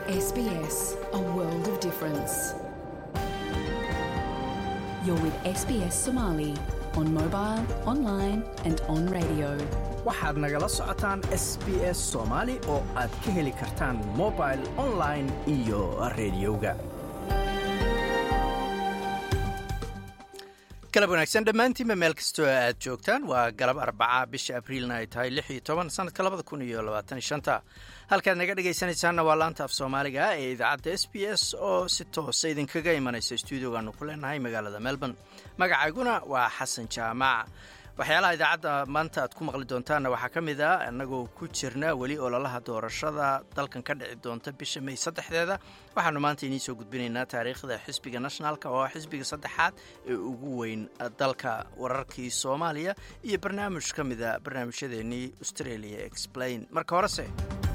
SBS, a world of difference. You're with SBS Somali on mobile, online, and on radio. waxaad nagala socotaan s b s soomaali oo aad ka heli kartaan mobil online iyo rediyoga galab wanaagsan dhammaantiinba meel kastoo aad joogtaan waa galab arbaca bisha abriilna ay tahay lix iyo toban sanadka labada kun iyo labaatan shanta halkaad naga dhegaysanaysaanna waa laanta af soomaaliga ee idaacadda s b s oo si toosa idinkaga imanaysa stuudiogaanu ku leenahay magaalada melbourne magacayguna waa xasan jaamac waxyaalaha idaacadda maanta aad ku maqli doontaanna waxaa ka mid ah innagoo ku jirna weli ololaha doorashada dalkan ka dhici doonta bisha may saddexdeeda waxaanu maanta idiin soo gudbinaynaa taariikhda xisbiga nationalka oo ah xisbiga saddexaad ee ugu weyn dalka wararkii soomaaliya iyo barnaamij ka mida barnaamijyadeennii australia explain marka horese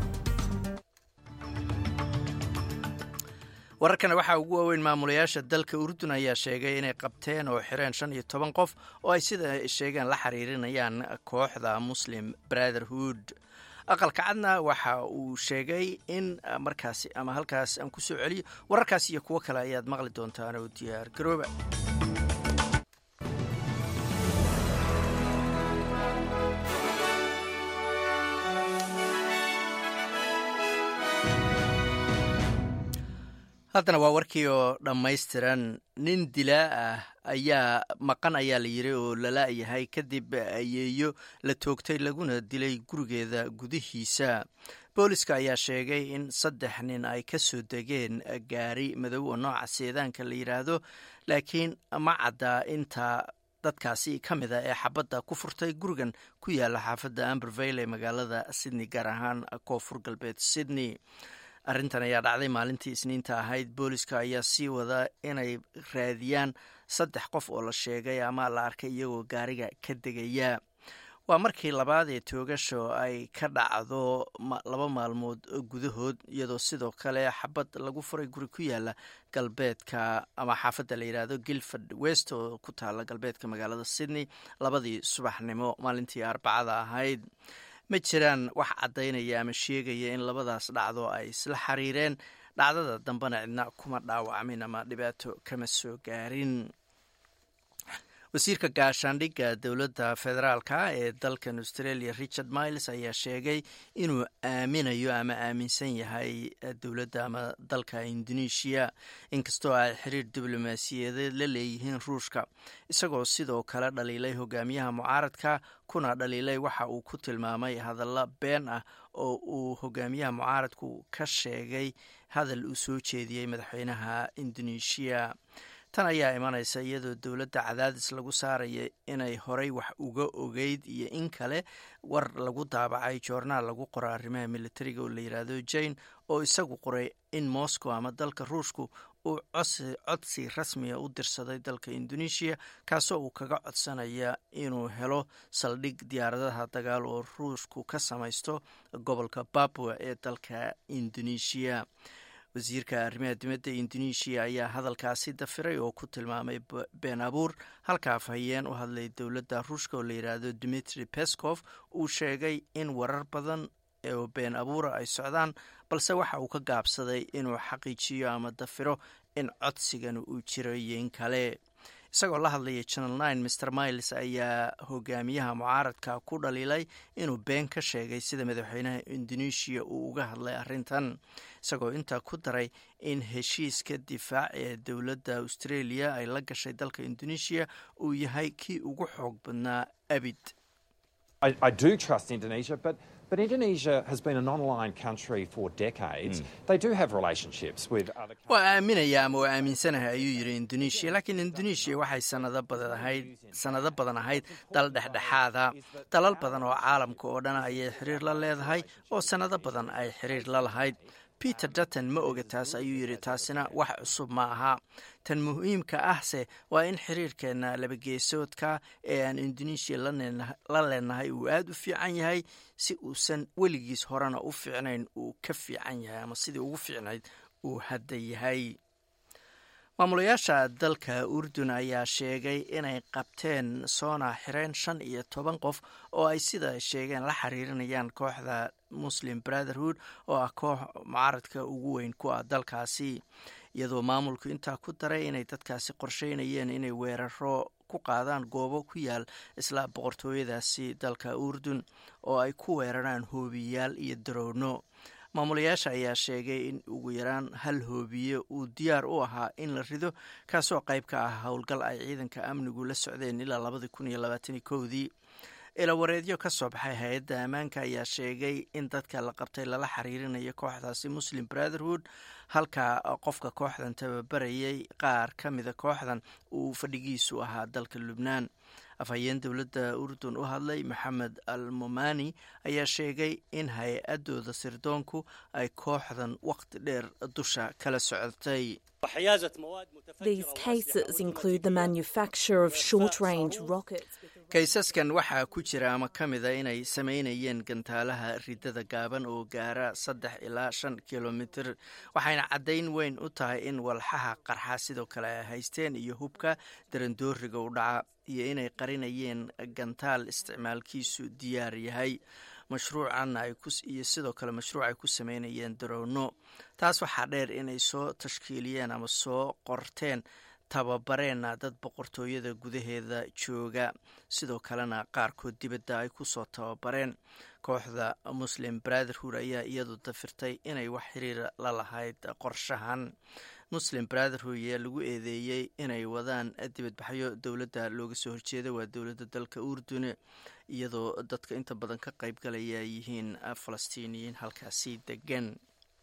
wararkana waxaa ugu waaweyn maamulayaasha dalka urdun ayaa sheegay inay qabteen oo xireen shan iyo toban qof oo ay sida sheegeen la xiriirinayaan kooxda muslim brotherhood aqalka cadna waxa uu sheegay in markaasi ama halkaas aan ku soo celiyo wararkaas iyo kuwo kale ayaad maqli doontaan oo diyaar garooba haddana waa warkii oo dhammaystiran nin dilaa ah ayaa maqan ayaa la yiri oo lala-yahay kadib ayeeyo la toogtay laguna dilay gurigeeda gudihiisa booliska ayaa sheegay in saddex nin ay ka soo degeen gaari madow oo nooca seedaanka la yidhaahdo laakiin ma caddaa inta dadkaasi ka mid a ee xabadda ku furtay gurigan ku yaala xaafadda ambervale ee magaalada sydney gaar ahaan koonfur galbeed sydney arrintan ayaa dhacday maalintii isniinta ahayd booliska ayaa sii wada inay raadiyaan saddex qof oo la sheegay ama la arkay iyagoo gaariga ka degaya waa markii labaad ee toogasho ay ka dhacdo laba maalmood gudahood iyadoo sidoo kale xabad lagu furay guri ku yaala galbeedka ama xaafadda la yidhaahdo gilford west oo ku taala galbeedka magaalada sydney labadii subaxnimo maalintii arbacada ahayd ma jiraan wax caddaynaya ama sheegaya in labadaas dhacdo ay isla xiriireen dhacdada dambena cidna kuma dhaawacmin ama dhibaato kama soo gaarin wasiirka gaashaandhigga dowladda federaalka ee dalkan australia richard miles ayaa sheegay inuu aaminayo ama aaminsan yahay dowladda ama dalka indonesia inkastoo ay xiriir diblomaasiyadeed la leeyihiin ruushka isagoo sidoo kale dhaliilay hogaamiyaha mucaaradka kuna dhaliilay waxa uu ku tilmaamay hadalla been ah oo uu hogaamiyaha mucaaradku ka sheegay hadal uu soo jeediyey madaxweynaha indonesia tan ayaa imanaysa iyadoo dowladda cadaadis lagu saaraya inay horey wax uga ogeyd iyo in kale war lagu daabacay joornaal lagu qoro arrimaha militariga oo la yidhaahdo jane oo isagu qoray in moscow ama dalka ruushku uu codsi rasmiga u dirsaday dalka indonesia kaasoo uu kaga codsanaya inuu helo saldhig diyaaradaha dagaal oo ruushku ka samaysto gobolka babua ee dalka indonesia wasiirka arrimaha dibadda indonesia ayaa hadalkaasi dafiray oo ku tilmaamay been abuur halka afhayeen u hadlay dowladda ruushka oo la yidhaahdo dimitri pescof uu sheegay in warar badan oo been abuura ay socdaan balse waxa uu ka gaabsaday inuu xaqiijiyo ama dafiro in codsigan uu jiro iyo in kale isagoo la hadlaya channel nine mr miles ayaa hogaamiyaha mucaaradka ku dhaliilay inuu been ka sheegay sida madaxweynaha indonesia uu uga hadlay arrintan isagoo intaa ku daray in heshiiska difaac ee dowladda australia ay la gashay dalka indonesia uu yahay kii ugu xoog badnaa abid But Indonesia has been an online country for decades. Mm. They do have relationships with other countries. waa aaminaya ama waa aaminsanahay ayuu yidhi indonesia laakiin indonesia waxay sanado badan ahayd sanado badan ahayd dal dhexdhexaada dalal badan oo caalamka oo dhan ayay xiriir la leedahay oo sanado badan ay xiriir la lahayd peter dutton ma oga taas ayuu yidhi taasina wax cusub ma aha tan muhiimka ahse waa in xiriirkeena labageesoodka ee aan indonesia la leenahay uu aada u fiican yahay si uusan weligiis horena u fiicnayn uu ka fiican yahay ama sidii ugu fiicnayd uu hadda yahay maamulayaasha dalka urdun ayaa sheegay inay qabteen soona xireen shan iyo toban qof oo ay sida sheegeen la xiriirinayaan kooxda muslim brotherhood oo ah koox mucaaradka ugu weyn ku ah dalkaasi iyadoo maamulku intaa ku daray inay dadkaasi qorsheynayeen inay weeraro ku qaadaan goobo ku yaal isla boqortooyadaasi dalka urdun oo ay ku weeraraan hoobiyaal iyo darowno maamulayaasha ayaa sheegay in ugu yaraan hal hoobiye uu diyaar u ahaa in la rido kaasoo qayb ka ah howlgal ay ciidanka amnigu la socdeen ilaa labadii kun iyo labaatani kowdii ilawareedyo ka soo baxay hay-adda ammaanka ayaa sheegay in dadka la qabtay lala xiriirinayo kooxdaasi muslim brotherhood halka qofka kooxdan tababarayay qaar ka mida kooxdan uu fadhigiisu ahaa dalka lubnaan afhayeen dowladda urdun u hadlay maxamed al momani ayaa sheegay in hay-adooda sirdoonku ay kooxdan waqti dheer dusha kala socotay These cases include the manufacture of short range rockets. kaysaskan waxaa ku jira ama ka mida inay sameynayeen gantaalaha ridada gaaban oo gaara saddex ilaa shan kilomitir waxayna caddayn weyn u tahay in walxaha qarxa sidoo kale ay haysteen iyo hubka darandooriga u dhaca iyo inay qarinayeen gantaal isticmaalkiisu diyaar yahay mashruucan iyo sidoo kale mashruuc ay ku sameynayeen darowno taas waxaa dheer inay soo tashkiiliyeen ama soo qorteen tababareenna dad boqortooyada gudaheeda jooga sidoo kalena qaarkood dibadda ay ku soo tababareen kooxda muslim brotherhood ayaa iyadu dafirtay inay wax xiriira la lahayd qorshahan muslim brotherhood ayaa lagu eedeeyey inay wadaan dibadbaxyo dowladda looga soo horjeeda waa dowladda dalka urdune iyadoo dadka inta badan ka qaybgalaya ay yihiin falastiiniyiin halkaasi degan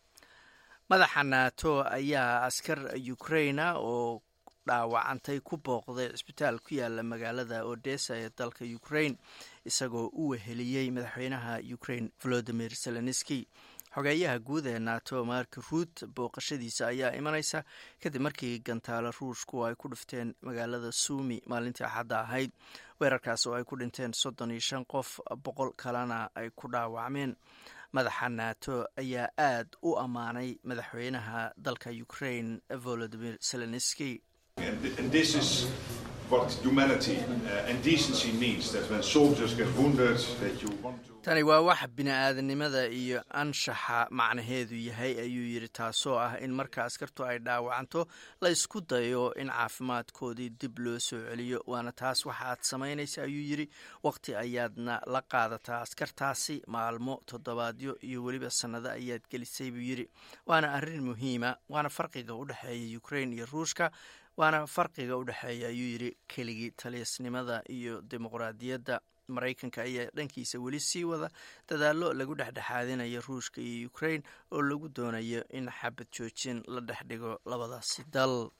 madaxa nato ayaa askar ukraina oo dhaawacantay ku booqday cisbitaal ku yaala magaalada odessa ee dalka ukraine isagoo u weheliyey madaxweynaha ukraine volodimir zelenski xogeeyaha guud ee nato mark ruut booqashadiisa ayaa imanaysa kadib markii gantaalo ruushku ay ku dhifteen magaalada suumi maalintii axadda ahayd weerarkaas oo ay ku dhinteen soddon iyo shan qof boqol kalena ay ku dhaawacmeen madaxa nato ayaa aad u ammaanay madaxweynaha dalka ukraine volodimir zelenski And this is what humanity uh, and decency means. That when soldiers get wounded, that you want to. tani waa wax bini-aadanimada iyo anshaxa macnaheedu yahay ayuu yidhi taasoo ah in marka askartu ay dhaawacanto la isku dayo in caafimaadkoodii dib loo soo celiyo waana taas waxa aad samaynaysa ayuu yidhi waqti ayaadna la qaadataa askartaasi maalmo toddobaadyo iyo weliba sannado ayaad gelisay buu yidhi waana arrin muhiima waana farqiga u dhexeeya ukraine iyo ruushka waana farqiga u dhexeeya ayuu yidhi keligii taliasnimada iyo dimuqraadiyadda maraykanka ayaa dhankiisa weli sii wada dadaallo lagu dhexdhexaadinayo ruushka iyo ukraine oo lagu doonayo in xabad joojin la dhex dhigo labadaasi dal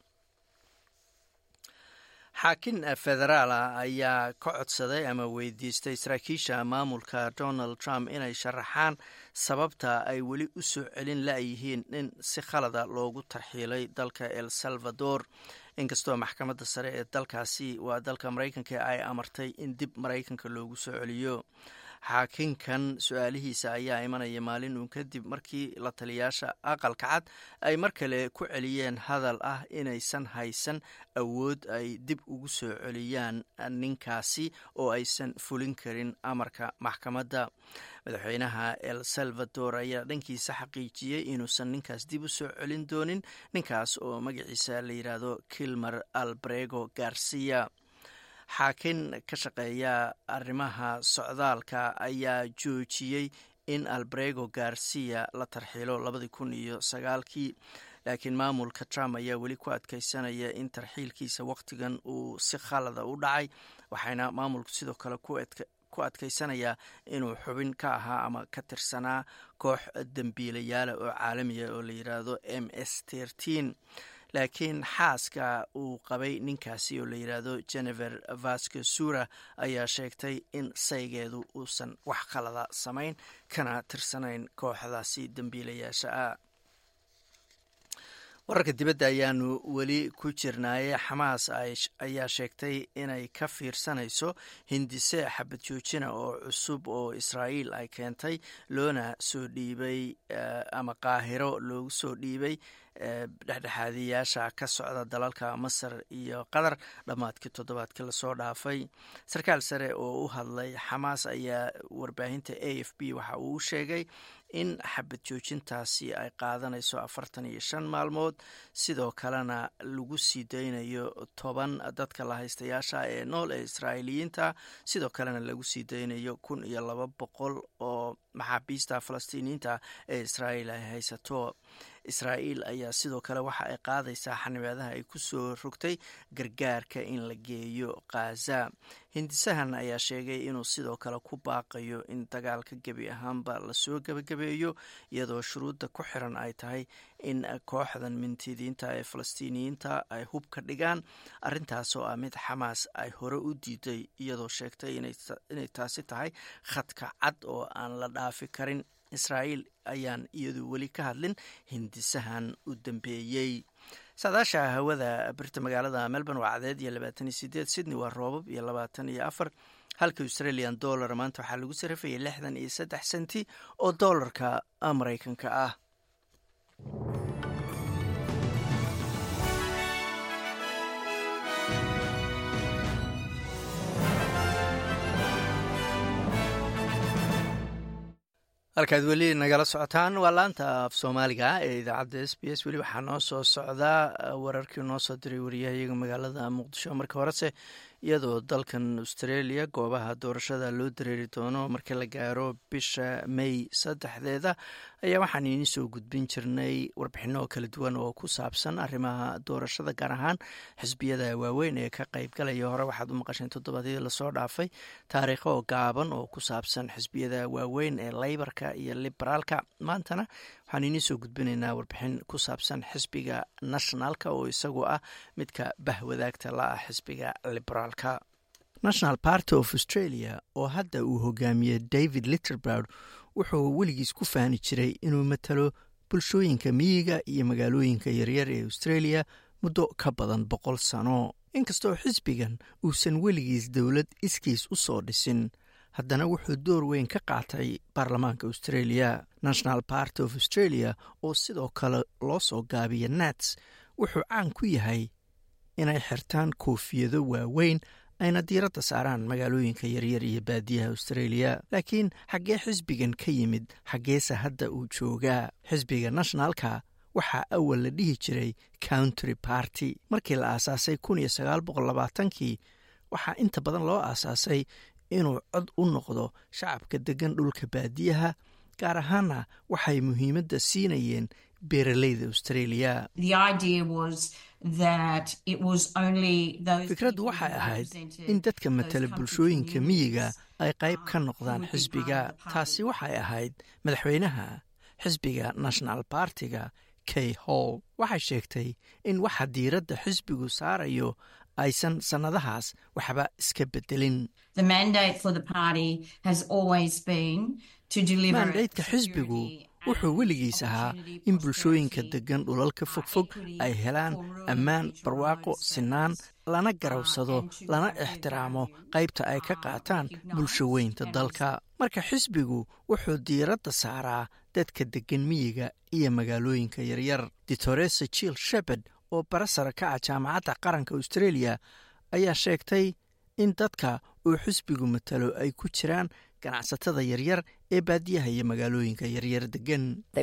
xaakin federaala ayaa ka codsaday ama weydiistay saraakiisha maamulka donald trump inay sharaxaan sababta ay weli u soo celin la-yihiin in si khalada loogu tarxiilay dalka el salvador inkastoo maxkamadda sare ee dalkaasi waa dalka maraykanka ay amartay in dib maraykanka loogu soo celiyo xaakinkan su-aalihiisa ayaa imanaya maalin uun kadib markii la taliyaasha aqalka cad ay mar kale ku celiyeen hadal ah inaysan haysan awood ay dib ugu soo celiyaan ninkaasi oo aysan fulin karin amarka maxkamadda madaxweynaha el salvador ayaa dhankiisa xaqiijiyey inuusan ninkaas dib u soo celin doonin ninkaas oo magaciisa la yidhaahdo kilmer albrego garcia xaakin ka shaqeeya arrimaha socdaalka ayaa joojiyey in albrego garcia la tarxiilo labadii kun iyo sagaalkii laakiin maamulka trump ayaa weli ku adkeysanaya in tarxiilkiisa wakhtigan uu si khalada u dhacay waxayna maamulku sidoo kale ku adkeysanayaa inuu xubin ka ahaa ama ka tirsanaa koox dembiilayaala oo caalamiya oo la yidhaahdo m s tertin laakiin xaaska uu qabay ninkaasi oo la yidhaahdo genever vasco sura ayaa sheegtay in saygeedu uusan wax khalada samayn kana tirsanayn kooxdaasi dembiilayaasha ah wararka dibadda ayaanu weli ku jirnaaye xamaas ayaa sheegtay inay ka fiirsanayso hindise xabad joojina oo cusub oo israa'iil ay keentay loona soo dhiibay ama qaahiro loogu soo dhiibay dhexdhexaadiyaasha ka socda dalalka masar iyo qatar dhammaadkii toddobaadkii lasoo dhaafay sarkaal sare oo u hadlay xamaas ayaa warbaahinta a f b waxa uu u sheegay in xabad joojintaasi ay qaadanayso afartan iyo shan maalmood sidoo kalena lagu sii daynayo toban dadka lahaystayaasha ee nool ee israa'iiliyiinta sidoo kalena lagu sii daynayo kun iyo laba boqol oo maxaabiista falastiiniyiinta ee israa'iil ay haysato israa'iil ayaa sidoo kale waxa ay qaadaysaa xanibaadaha ay ku soo rogtay gargaarka in la geeyo khaza hindisahan ayaa sheegay inuu sidoo kale ku baaqayo in dagaalka gebi ahaanba lasoo gebagabeeyo iyadoo shuruudda ku xiran ay tahay in kooxdan mintidiinta ee falastiiniyiinta ay hub ka dhigaan arrintaasoo ah mid xamaas ay hore u diiday iyadoo sheegtay inay taasi tahay khadka cad oo aan la dhaafi karin israa'iil ayaan iyadu weli ka hadlin hindisahan u dambeeyey saadaasha hawada birta magaalada melbourne waa cadeed iyo labaatan iyo sideed sydney waa roobab iyo labaatan iyo afar halka australian dollar maanta waxaa lagu sarafayay lixdan iyo saddex senti oo dollarka maraykanka ah halkaad weli nagala socotaan waa laanta af soomaaliga ee idaacadda s b s weli waxaa noo soo socdaa wararkii noo soo diray wariyahayaga magaalada muqdisho marka horese iyadoo dalkan australia goobaha doorashada loo dareeri doono marka la gaaro bisha may saddexdeeda ayaa waxaan idiin soo gudbin jirnay warbixino kala duwan oo ku saabsan arrimaha doorashada gaar ahaan xisbiyada waaweyn ee ka qaybgalaya hore waxaad u maqasheen toddobaadyadii lasoo dhaafay taariikho gaaban oo ku saabsan xisbiyada waaweyn ee leybarka iyo liberaalka maantana waxaan idiin soo gudbinaynaa warbixin ku saabsan xisbiga nationalka oo isagu ah midka bahwadaagta la ah xisbiga liberaalka national party of australia oo hadda uu hogaamiyey david litterbrod wuxuu weligiis ku faani jiray inuu matalo bulshooyinka miyiga iyo magaalooyinka yaryar ee australia muddo ka badan boqol sano inkastoo xisbigan uusan weligiis dowlad iskiis u soo dhisin haddana wuxuu door weyn ka qaatay baarlamaanka australia national party of australia oo sidoo kale loo soo gaabiya nats wuxuu caan ku yahay inay xirtaan koofiyado waaweyn ayna diiradda saaraan magaalooyinka yaryar iyo baadiyaha australia laakiin xaggee xisbigan ka yimid xaggeese hadda uu joogaa xisbiga nationalka waxaa awal la dhihi jiray country party markii la aasaasay kun iyo sagaal boqol labaatankii waxaa inta badan loo aasaasay inuu cod u noqdo shacabka deggan dhulka baadiyaha gaar ahaana waxay muhiimadda siinayeen beeraleyda australia fikraddu waxay ahayd in dadka matala bulshooyinka miyiga ay qayb ka noqdaan xisbiga taasi waxay ahayd madaxweynaha xisbiga national bartiga kay hall waxay sheegtay in waxa diiradda xisbigu saarayo aysan sannadahaas waxba iska bedelin maandaydka xisbigu wuxuu weligiis ahaa in bulshooyinka deggan dhulalka fogfog ay helaan ammaan barwaaqo sinaan lana garawsado lana ixtiraamo qaybta ay ka qaataan bulsho weynta dalka marka xisbigu wuxuu diiradda saaraa dadka deggan miyiga iyo magaalooyinka yaryar ditoresa jill shepard oo barasara ka ah jaamacadda qaranka australia ayaa sheegtay in dadka uu xisbigu matalo ay ku jiraan ganacsatada yaryar ee baadiyaha iyo magaalooyinka yaryar degan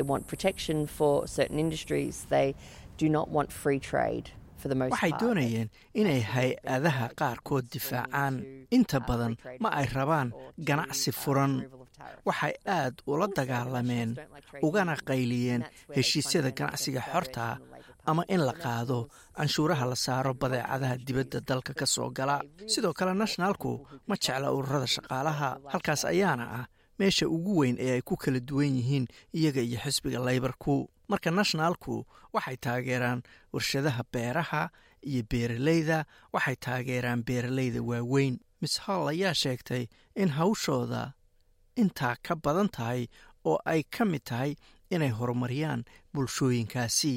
waxay doonayeen inay hay-adaha qaarkood difaacaan inta badan ma ay rabaan ganacsi furan waxay aad ula dagaalameen ugana qayliyeen heshiisyada ganacsiga xorta ama in la qaado canshuuraha la saaro badeecadaha dibadda dalka ka soo gala sidoo kale nationalku ma jecla ururada shaqaalaha halkaas ayaana ah meesha ugu weyn ee ay ku kala duwan yihiin iyaga iyo xisbiga laybarku marka nationalku waxay taageeraan warshadaha beeraha iyo beeraleyda waxay taageeraan beeraleyda waaweyn miss hall ayaa sheegtay in hawshooda intaa ka badan tahay oo ay ka mid tahay inay horumariyaan bulshooyinkaasi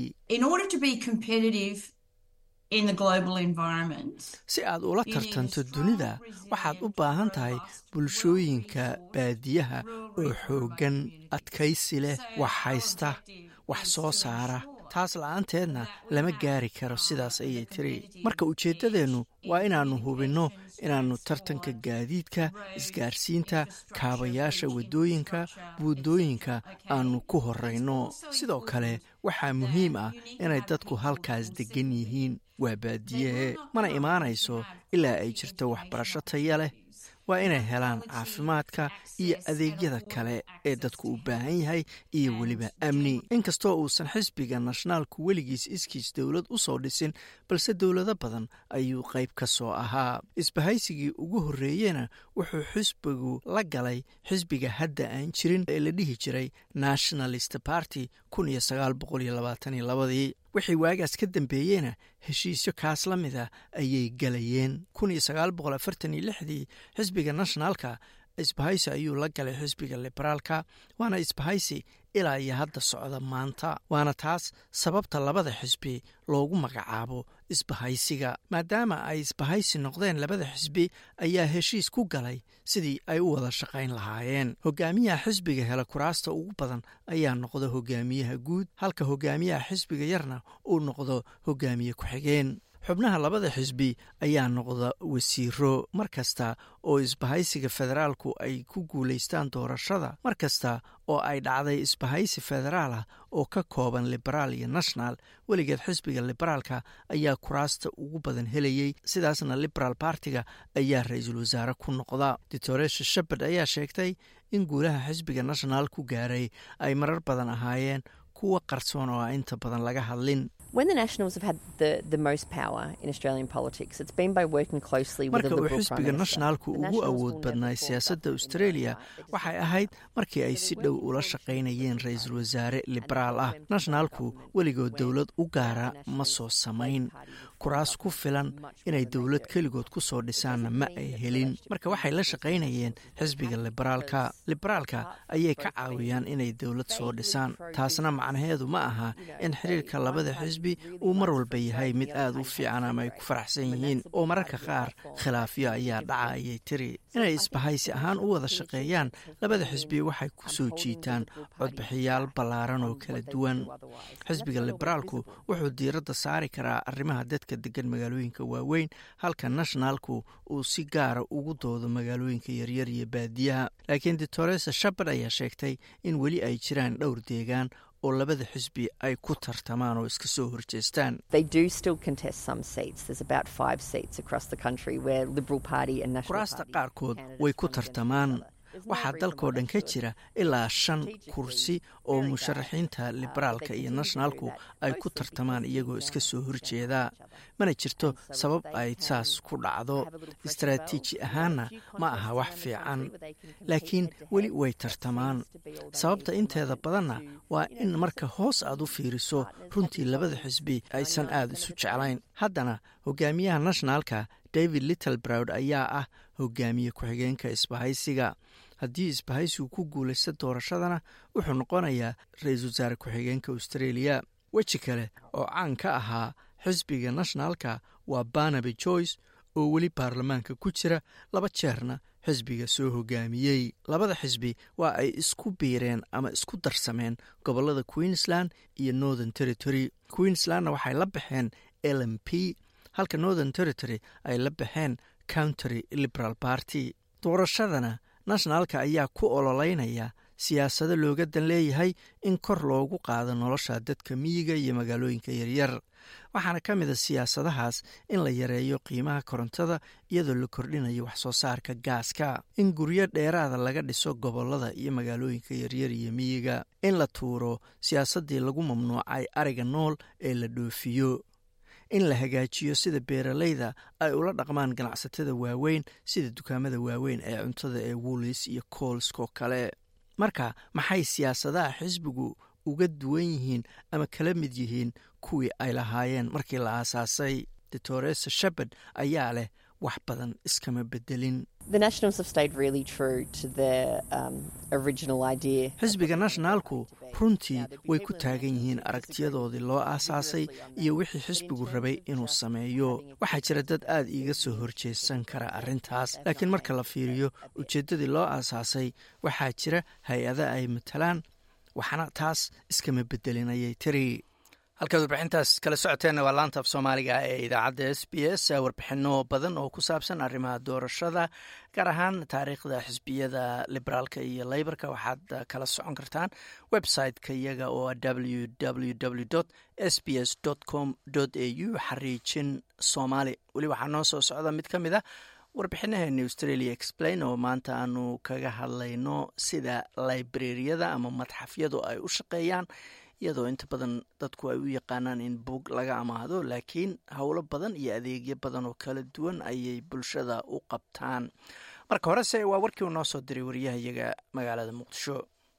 si aad ula tartanto dunida waxaad u baahan tahay bulshooyinka baadiyaha oo xooggan adkaysi leh wax haysta wax soo saara taas la-aanteedna lama gaari karo sidaas ayay tiri marka ujeeddadeennu waa inaannu hubinno inaannu tartanka gaadiidka isgaarsiinta kaabayaasha waddooyinka buundooyinka aannu ku horrayno sidoo kale waxaa muhiim ah inay dadku halkaas deggan yihiin waa baadiyehe mana imaanayso ilaa ay jirto waxbarasho taya leh waa inay helaan caafimaadka iyo adeegyada kale ee dadku u baahan yahay iyo weliba amni inkastoo uusan xisbiga nashnaalku weligiis iskiis dowlad u soo dhisin balse dowlado badan ayuu qayb ka soo ahaa isbahaysigii ugu horreeyena wuxuu xisbigu la galay xisbiga hadda aan jirin ee la dhihi jiray nationalist party ii wixii waagaas ka dambeeyeyna heshiisyo kaas la mid a ayay galayeen dii xisbiga nationaalka isbahaysi ayuu la galay xisbiga liberaalka waana isbahaysi ilaa iyo hadda socda maanta waana taas sababta labada xisbi loogu magacaabo isbahaysiga maadaama ay isbahaysi noqdeen labada xisbi ayaa heshiis ku galay sidii ay u wada shaqayn lahaayeen hogaamiyaha xisbiga hela kuraasta ugu badan ayaa noqda hogaamiyaha guud halka hogaamiyaha xisbiga yarna uu noqdo hogaamiye ku-xigeen xubnaha labada xisbi ayaa noqda wasiiro mar kasta oo isbahaysiga federaalku ay ku guulaystaan doorashada mar kasta oo ay dhacday isbahaysi federaal ah oo ka kooban liberaal iyo national weligeed xisbiga liberaalka ayaa kuraasta ugu badan helayey sidaasna liberaal bartiga ayaa ra-iisul wasaare ku noqda doctoresha shepard ayaa sheegtay in guulaha xisbiga national ku gaaray ay marar badan ahaayeen kuwa qarsoon oo a inta badan laga hadlin marka uu xisbiga nationaalku ugu awood badnaay siyaasadda australia waxay ahayd markii ay si dhow ula shaqaynayeen ra-iisul wasaare liberaal ah nationaalku weligood dowlad u gaara ma soo samayn kuraas ku filan inay dowlad keligood ku soo dhisaanna ma ay helin marka waxay la shaqaynayeen xisbiga liberaalka liberaalka ayay ka caawiyaan inay dowlad soo dhisaan taasna macnaheedu ma aha in xiriirka labada xisbi uu mar walba yahay mid aada u fiican ama ay ku faraxsan yihiin oo mararka qaar khilaafyo ayaa dhaca ayay tiri inay isbahaysi ahaan u wada shaqeeyaan labada xisbi waxay ku soo jiitaan codbixiyaal ballaaran oo kala duwan xisbiga liberaalku wuxuu diiradda saari karaa arrimaha dadka degan magaalooyinka waaweyn halka nationaalku uu si gaara ugu doodo magaalooyinka yaryar iyo baadiyaha laakiin doctoresa shapard ayaa sheegtay in weli ay jiraan dhowr deegaan oo labada xisbi ay ku tartamaan oo iska soo horjeestaan kuraasta qaarkood way ku tartamaan waxaa dalkoo dhan ka jira ilaa shan kursi oo musharaxiinta liberaalka iyo nationaalku ay ku tartamaan iyagoo iska soo horjeeda mana jirto sabab ay saas ku dhacdo istaraatiiji ahaanna ma aha wax fiican laakiin weli way tartamaan sababta inteeda badanna waa in marka hoos aad u fiiriso runtii labada xisbi aysan aada isu jeclayn haddana hogaamiyaha nationaalka david littlebrowd ayaa ah hogaamiye ku-xigeenka isbahaysiga haddii isbahaysigu ku guulaysta doorashadana wuxuu noqonayaa ra-iisul wasaare ku-xigeenka australia weji kale oo caan ka ahaa xisbiga nationaalka waa barnaby joyce oo weli baarlamaanka ku jira laba jeerna xisbiga soo hogaamiyey labada xisbi waa ay isku biireen ama isku darsameen gobolada queensland iyo northern territory queenslandna waxay la baxeen l m p halka northern territory ay la baxeen countery liberal party doorashadana nationaalka ayaa ku ololeynaya siyaasado looga dan leeyahay in kor loogu qaado nolosha dadka miyiga iyo magaalooyinka yaryar waxaana ka mid a siyaasadahaas in la yareeyo qiimaha korontada iyadoo la kordhinayo waxsoo saarka gaaska in guryo dheeraada laga dhiso gobolada iyo magaalooyinka yaryar iyo miyiga in la tuuro siyaasaddii lagu mamnuucay ariga nool ee la dhoofiyo in la hagaajiyo sida beeralayda ay ula dhaqmaan ganacsatada waaweyn sida dukaamada waaweyn ee cuntada ee wollis iyo koolskoo kale marka maxay siyaasadaha xisbigu uga duwan yihiin ama kala mid yihiin kuwii ay lahaayeen markii la aasaasay doctoresa shepard ayaa leh wax badan iskama bedelin xisbiga nationaalku runtii way ku taagan yihiin aragtiyadoodii loo aasaasay iyo wixii xisbigu rabay inuu sameeyo waxaa jira dad aad iiga soo horjeesan kara arrintaas laakiin marka la fiiriyo ujeeddadii loo aasaasay waxaa jira hay-ada ay matalaan waxna taas iskama bedelin ayay tiri halkaad warbixintaas kala socoteenna waa laanta af soomaaliga ee idaacadda s b s warbixino badan oo ku saabsan arrimaha doorashada gaar ahaan taariikhda xisbiyada liberaalka iyo leybarka waxaad kala socon kartaan website-ka iyaga oo w w w s b s com a u xariijin soomaali weli waxaa noo soo socda mid ka mid a warbixinaheeni australia explain oo maanta aanu kaga hadlayno sida librariyada ama madxafyadu ay u shaqeeyaan iyadoo inta badan dadku ay u yaqaanaan in buug laga amaahdo laakiin howlo badan iyo adeegyo badan oo kala duwan ayay bulshada u qabtaan marka horese waa warkii uu noo soo diray wariyahayaga magaalada muqdisho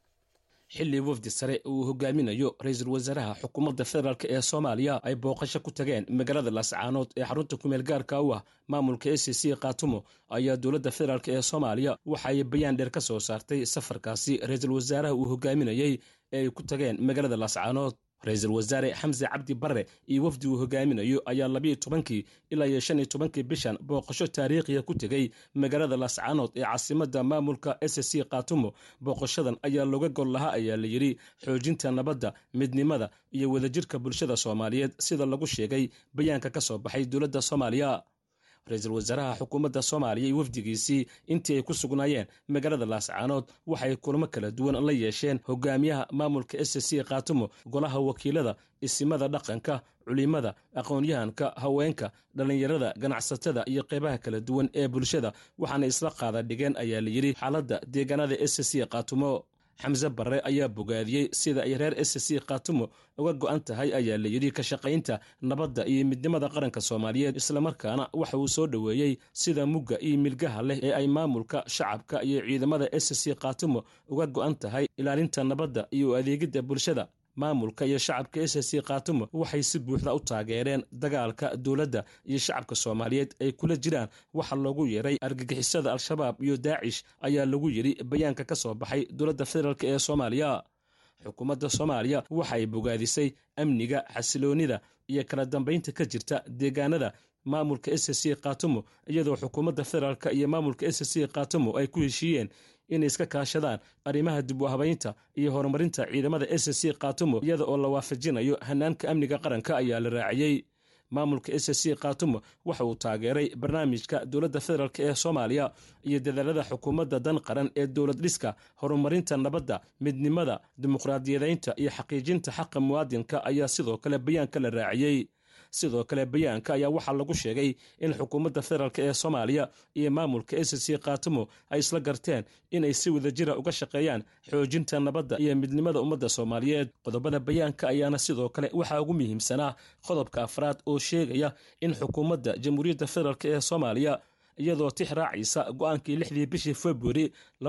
xilli wafdi sare uu hogaaminayo ra-iisul wasaaraha xukuumadda federaalk ee soomaaliya ay booqasho ku tageen magaalada laascaanood ee xarunta kumeel gaarka u ah maamulka s c kaatumo ayaa dowladda federaalk ee soomaaliya waxa ay bayaan dheer ka soo saartay safarkaasi ra-iisul wasaaraha uu hogaaminayey ee ay ku tageen magaalada laascaanood ra-iisul wasaare xamse cabdi barre iyo wafdi uu hogaaminayo ayaa labiiyo tobankii ilaa iyo shan iyo tobankii bishan booqasho taariikhiya ku tegey magaalada laascaanood ee caasimadda maamulka s c kaatumo booqashadan ayaa looga gol lahaa ayaa la yidhi xoojinta nabadda midnimada iyo wadajirka bulshada soomaaliyeed sida lagu sheegay bayaanka ka soo baxay dowladda soomaaliya ra-iisul wasaaraha xukuumadda soomaaliya iyo wafdigiisii intii ay ku sugnaayeen magaalada laascaanood waxay kulamo kala duwan la yeesheen hogaamiyaha maamulka s c kaatumo golaha wakiilada isimada dhaqanka culimada aqoon-yahanka haweenka dhallinyarada ganacsatada iyo qeybaha kala duwan ee bulshada waxaana isla qaada dhigeen ayaa la yidhi xaaladda deegaanada s c kaatumo xamse barre ayaa bogaadiyey sida ay reer s c kaatumo uga go'an tahay ayaa la yidhi ka shaqaynta nabadda iyo midnimada qaranka soomaaliyeed islamarkaana waxa uu soo dhoweeyey sida mugga iyo milgaha leh ee ay maamulka shacabka iyo ciidamada s c kaatumo uga go'an tahay ilaalinta nabadda iyo adeegidda bulshada maamulka iyo shacabka s c kaatumo waxay si buuxda u taageereen dagaalka dowladda iyo shacabka soomaaliyeed ay kula jiraan waxa loogu yeeray argagixisada al-shabaab iyo daacish ayaa lagu yidhi bayaanka ka soo baxay dowladda federaalk ee soomaaliya xukuumadda soomaaliya waxa ay bogaadisay amniga xasiloonnida iyo kala dambaynta ka jirta deegaanada maamulka s c kaatumo iyadoo xukuumadda federaalk iyo maamulka s c kaatumo ay ku heshiiyeen inay iska kaashadaan arrimaha dib u habaynta iyo horumarinta ciidamada s c kaatumo iyada oo la waafajinayo hanaanka amniga qaranka ayaa la raaciyey maamulka s c kaatumo waxa uu taageeray barnaamijka dowladda federaalk ee soomaaliya iyo dadaalada xukuumadda dan qaran ee dowlad dhiska horumarinta nabadda midnimada dimuqraadiyadaynta iyo xaqiijinta xaqa muwaadinka ayaa sidoo kale bayaanka la raaciyey sidoo kale bayaanka ayaa waxaa lagu sheegay in xukuumadda federaalk ee soomaaliya iyo maamulka s c kaatumo ay isla garteen inay si wadajira uga shaqeeyaan xoojinta nabadda iyo midnimada ummadda soomaaliyeed qodobada bayaanka ayaana sidoo kale waxaa ugu muhiimsanaa qodobka afraad oo sheegaya in xukuumadda jamhuuriyadda federaalk ee soomaaliya iyadoo tix raacaysa go-aankii lixdii bishii februari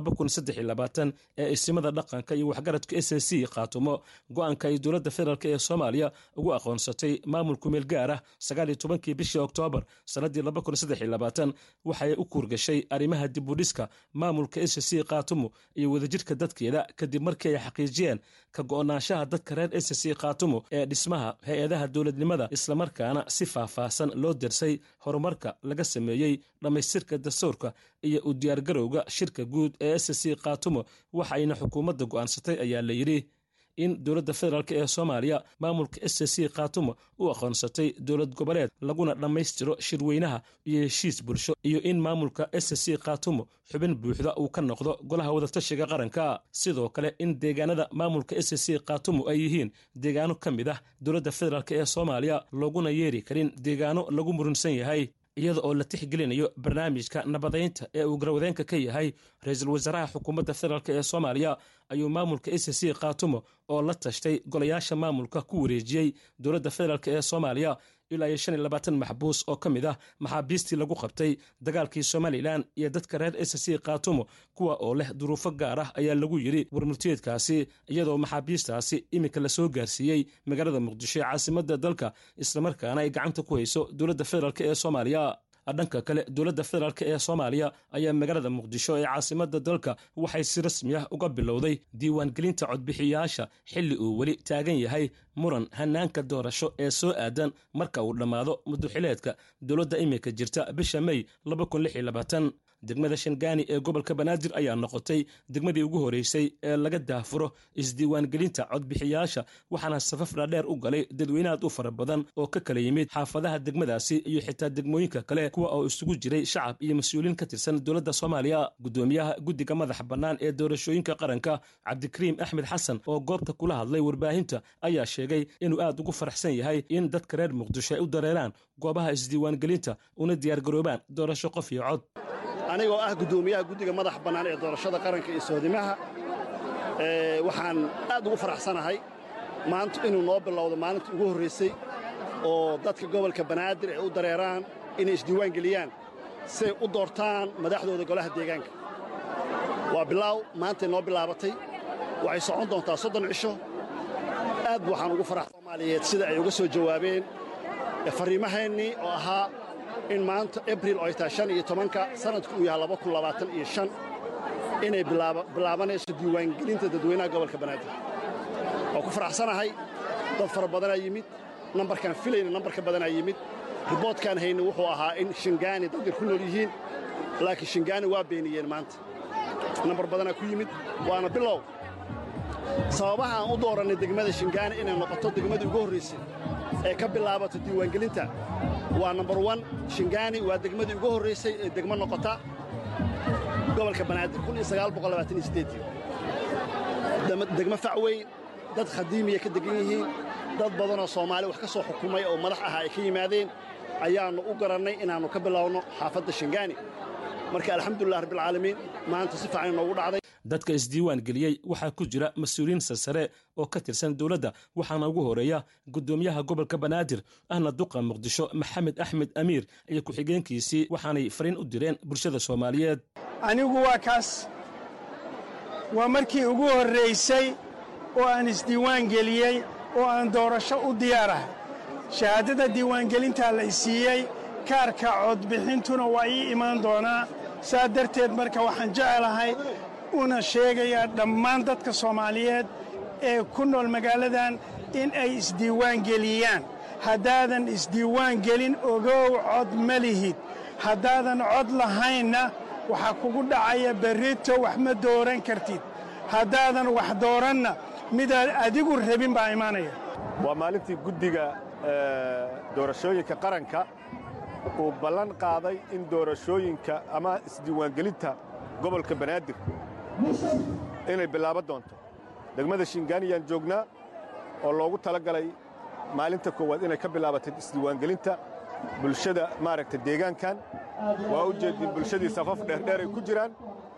ee isimada dhaqanka iyo waxgaradka s c kaatumo go-aanka ay dowladda federaalk ee soomaaliya ugu aqoonsatay maamul kumeel gaar ah sagaaliyo tobankii bishii oktoobar sannaddii waxay u kuurgashay arrimaha dibudhiska maamulka s c kaatumo iyo wadajirka dadkeeda kadib markii ay xaqiijiyeen ka go'naanshaha dadka reer s c kaatumo ee dhismaha hay-adaha dowladnimada islamarkaana si faahfaahsan loo dersay horumarka laga sameeyey dhammaystirka dastuurka iyo u diyaargarowga shirka guud ee s c kaatumo waxayna xukuumadda go'aansatay ayaa la yidhi in dowladda federaalk ee soomaaliya maamulka s c kaatumo u aqoonsatay dowlad goboleed laguna dhammaystiro shirweynaha iyo heshiis bulsho iyo in maamulka s c kaatumo xubin buuxda uu ka noqdo golaha wadatashiga qaranka sidoo kale in deegaanada maamulka s c kaatumo ay yihiin deegaano ka mid ah dowladda federaalk ee soomaaliya looguna yeeri karin deegaano lagu murunsan yahay iyada oo la tixgelinayo barnaamijka nabadaynta ee uu garwadeenka ka yahay ra-iisul wasaaraha xukuumadda federaalk ee soomaaliya ayuu maamulka s c kaatumo oo la tashtay golayaasha maamulka ku wareejiyey dowladda federaalk ee soomaaliya ilaa iyo shan iyo labaatan maxbuus oo ka mid ah maxaabiistii lagu qabtay dagaalkii somalilan iyo dadka reer s c kaatumo kuwa oo leh duruufo gaar ah ayaa lagu yidhi warmultiyeedkaasi iyadoo maxaabiistaasi iminka lasoo gaarsiiyey magaalada muqdisho ee caasimadda dalka islamarkaana ay gacanta ku hayso dowladda federaalk ee soomaaliya dhanka kale dowladda federaalk ee soomaaliya ayaa magaalada muqdisho ee caasimadda dalka waxay si rasmi ah uga bilowday diiwaangelinta codbixiyayaasha xilli uu weli taagan yahay muran hanaanka doorasho ee soo aadan marka uu dhammaado muduxileedka dowladda iminka jirta bisha mey degmada shangaani ee gobolka banaadir ayaa noqotay degmadii ugu horeysay ee laga daafuro isdiiwaangelinta codbixiyaasha waxaana safaf dhaadheer u galay dadweyne aad u fara badan oo ka kala yimid xaafadaha degmadaasi iyo xitaa degmooyinka kale kuwa oo isugu jiray shacab iyo mas-uuliin ka tirsan dowladda soomaaliya gudoomiyaha guddiga madaxa bannaan ee doorashooyinka qaranka cabdikariim axmed xasan oo goobta kula hadlay warbaahinta ayaa sheegay inuu aad ugu faraxsan yahay in dadka reer muqdisho ay u dareeraan goobaha isdiiwaangelinta una diyaargaroobaan doorasho qof iyo cod anigoo ah guddoomiyaha guddiga madaxa bannaan ee doorashada qaranka iyo soodimaha waxaan aad ugu faraxsanahay maanta inuu noo bilowdo maalintii ugu horraysay oo dadka gobolka banaadir ay u dareeraan inay isdiiwaan geliyaan siay u doortaan madaxdooda golaha deegaanka waa bilaaw maantay noo bilaabatay waxay socon doontaa soddon cisho aad waxaan ugu farax soomaaliyeed sida ay uga soo jawaabeen farriimahaennii oo ahaa in maanta abril oo ay tahay shan iyo tobanka sannadku uu yahay laba kun labaatan iyo shan inay bilaabanayso diiwaangelinta dadweynaha gobolka banaadir waa ku faraxsanahay dad fara badanaa yimid nambarkaan filayna nambarka badanaa yimid riboodkaan hayna wuxuu ahaa in shingaani dad yar ku nool yihiin laakiin shingaani waa beeniyeen maanta nambar badanaa ku yimid waana bilow sababaha aan u doorannay degmada shingaani inay noqoto degmadii ugu horraysay ee ka bilaabato diiwaangelinta waa nambar wan shingaani waa degmadii ugu horraysay ee degmo noqota gobolka banaadir degmo facweyn dad khadiimiya ka degan yihiin dad badanoo soomaali wax ka soo xukumay oo madax aha ay ka yimaadeen ayaannu u garannay inaannu ka bilowno xaafadda shingaani marka alxamdulilah rabbilcaalamiin maanta si fiican inoogu dhacday dadka isdiiwaan geliyey waxaa ku jira mas-uuliyiin sarsare oo ka tirsan dowladda waxaana ugu horeeya guddoomiyaha gobolka banaadir ahna duqa muqdisho maxamed axmed amiir iyo ku-xigeenkiisii waxaanay fariin u direen bulshada soomaaliyeed anigu waa kaas waa markii ugu horraysay oo aan isdiiwaan geliyey oo aan doorasho u diyaarahay shahaadada diiwaangelintaa la isiiyey kaarka codbixintuna waa ii imaan doonaa saa darteed marka waxaan jecelahay una sheegayaa dhammaan dadka soomaaliyeed ee ku nool magaaladan in ay isdiiwaan geliyaan haddaadan isdiiwaan gelin ogow cod ma lihid haddaadan cod lahaynna waxaa kugu dhacaya berrito wax ma dooran kartid haddaadan wax dooranna midaad adigu rabin baa imaanaya waa maalintii guddiga doorashooyinka qaranka uu ballan qaaday in doorashooyinka ama isdiiwaangelinta gobolka banaadir inay bilaaban doonto degmada shingaaniyaan joognaa oo loogu tala galay maalinta koowaad inay ka bilaabatay isdiiwaangelinta bulshada maaragta deegaankan waa u jeedin bulshadii safaf dheerdheer ay ku jiraan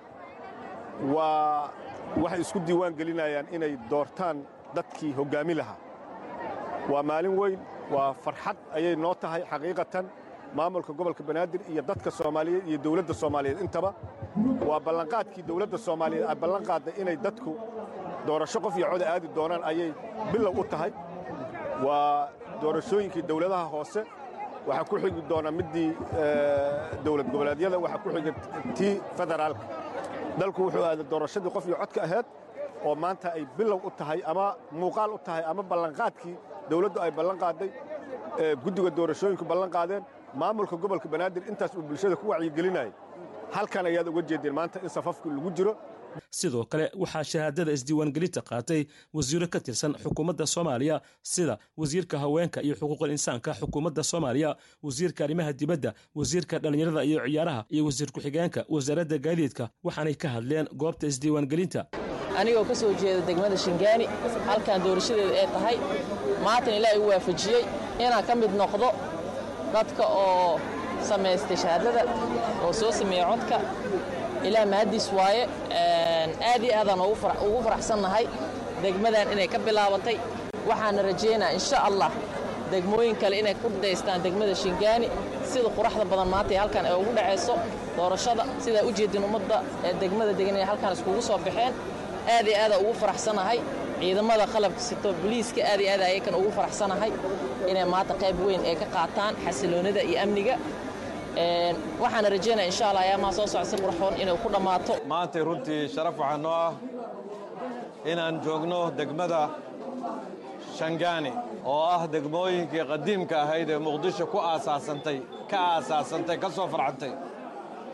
waa waxay isku diiwaan gelinayaan inay doortaan dadkii hoggaami lahaa waa maalin weyn waa farxad ayay noo tahay xaqiiqatan maamulka gobolka banaadir iyo dadka soomaaliyeed iyo dawladda soomaaliyeed intaba waa ballanqaadkii dawladda soomaaliyeed ay ballan qaadday inay dadku doorasho qof iyo coda aadi doonaan ayay bilow u tahay waa doorashooyinkii dawladaha hoose waxaa ku xigi doona middii dawlad goboleedyada waxaa ku xiga tii federaalka dalku wuxuu aaday doorashadii qof iyo codka ahayd oo maanta ay bilow u tahay ama muuqaal u tahay ama ballanqaadkii dawladdu ay ballan qaadday guddiga doorashooyinku ballan qaadeen maamulka gobolka banaadir intaas uu bulshada ku wacyigelinayay halkan ayaad uga jeedeen maanta in safafku lagu jiro sidoo kale waxaa shahaadada isdiiwaangelinta qaatay wasiiro ka tirsan xukuumadda soomaaliya sida wasiirka haweenka iyo xuquuqul insaanka xukuumadda soomaaliya wasiirka arrimaha dibadda wasiirka dhallinyarada iyo ciyaaraha iyo wasiir ku-xigeenka wasaaradda gaadiidka waxaanay ka hadleen goobta isdiiwaangelinta anigoo ka soo jeeda degmada shingaani halkan doorashadeeda ee tahay maatan ilaahay u waafajiyey inaan ka mid noqdo dadka oo samaystay shahaadada oo soo sameeya codka ilaa mahaddiis waaye aad iyo aadaan ugu faraxsannahay degmadan inay ka bilaabatay waxaana rajaynaa insha allah degmooyin kale inay ku daystaan degmada shingaani sida quraxda badan maanta ee halkan ay ugu dhacayso doorashada sidaa u jeedin ummadda ee degmada degan inay halkan iskugu soo baxeen aad iyo aada ugu faraxsanahay ciidamada qalabka sito boliiska aad iyo aad ayakan ugu faraxsanahay inay maanta qayb weyn ay ka qaataan xasiloonida iyo amniga waxaana rajaynaya insha allah ayaamaha soo socda si qurxoon inay ku dhammaato maantay runtii sharaf waxaa noo ah inaan joogno degmada shangaani oo ah degmooyinkii qadiimka ahayd ee muqdisho ku aasaasantay ka aasaasantay ka soo farcantay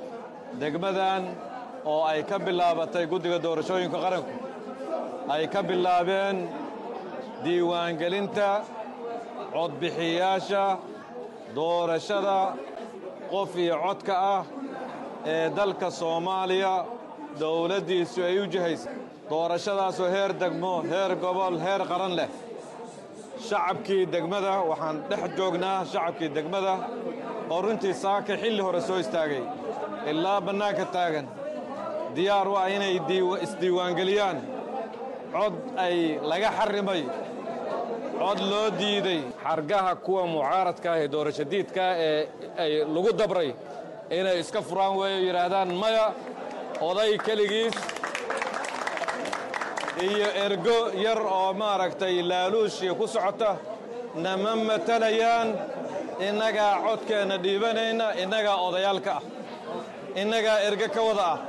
degmadan oo ay ka bilaabatay guddiga doorashooyinka qaranku ay ka bilaabeen diiwaangelinta codbixiyaasha doorashada qof iyo codka ah ee dalka soomaaliya dowladdiisu ay u jihaysa doorashadaasoo heer degmo heer gobol heer qaran leh shacabkii degmada waxaan dhex joognaa shacabkii degmada oo runtii saaka xilli hore soo istaagay ilaa bannaanka taagan diyaar u ah inay isdiiwaangeliyaan cod ay laga xarrimay cod loo diiday xargaha kuwa mucaaradka ah ee doorasho diidka ee ay lagu dabray inay iska furaan weeyo yidhaahdaan maya oday keligiis iyo ergo yar oo maaragtay laaluushii ku socota nama matalayaan innagaa codkeenna dhiibanayna innagaa odayaalka ah innagaa erge ka wada ah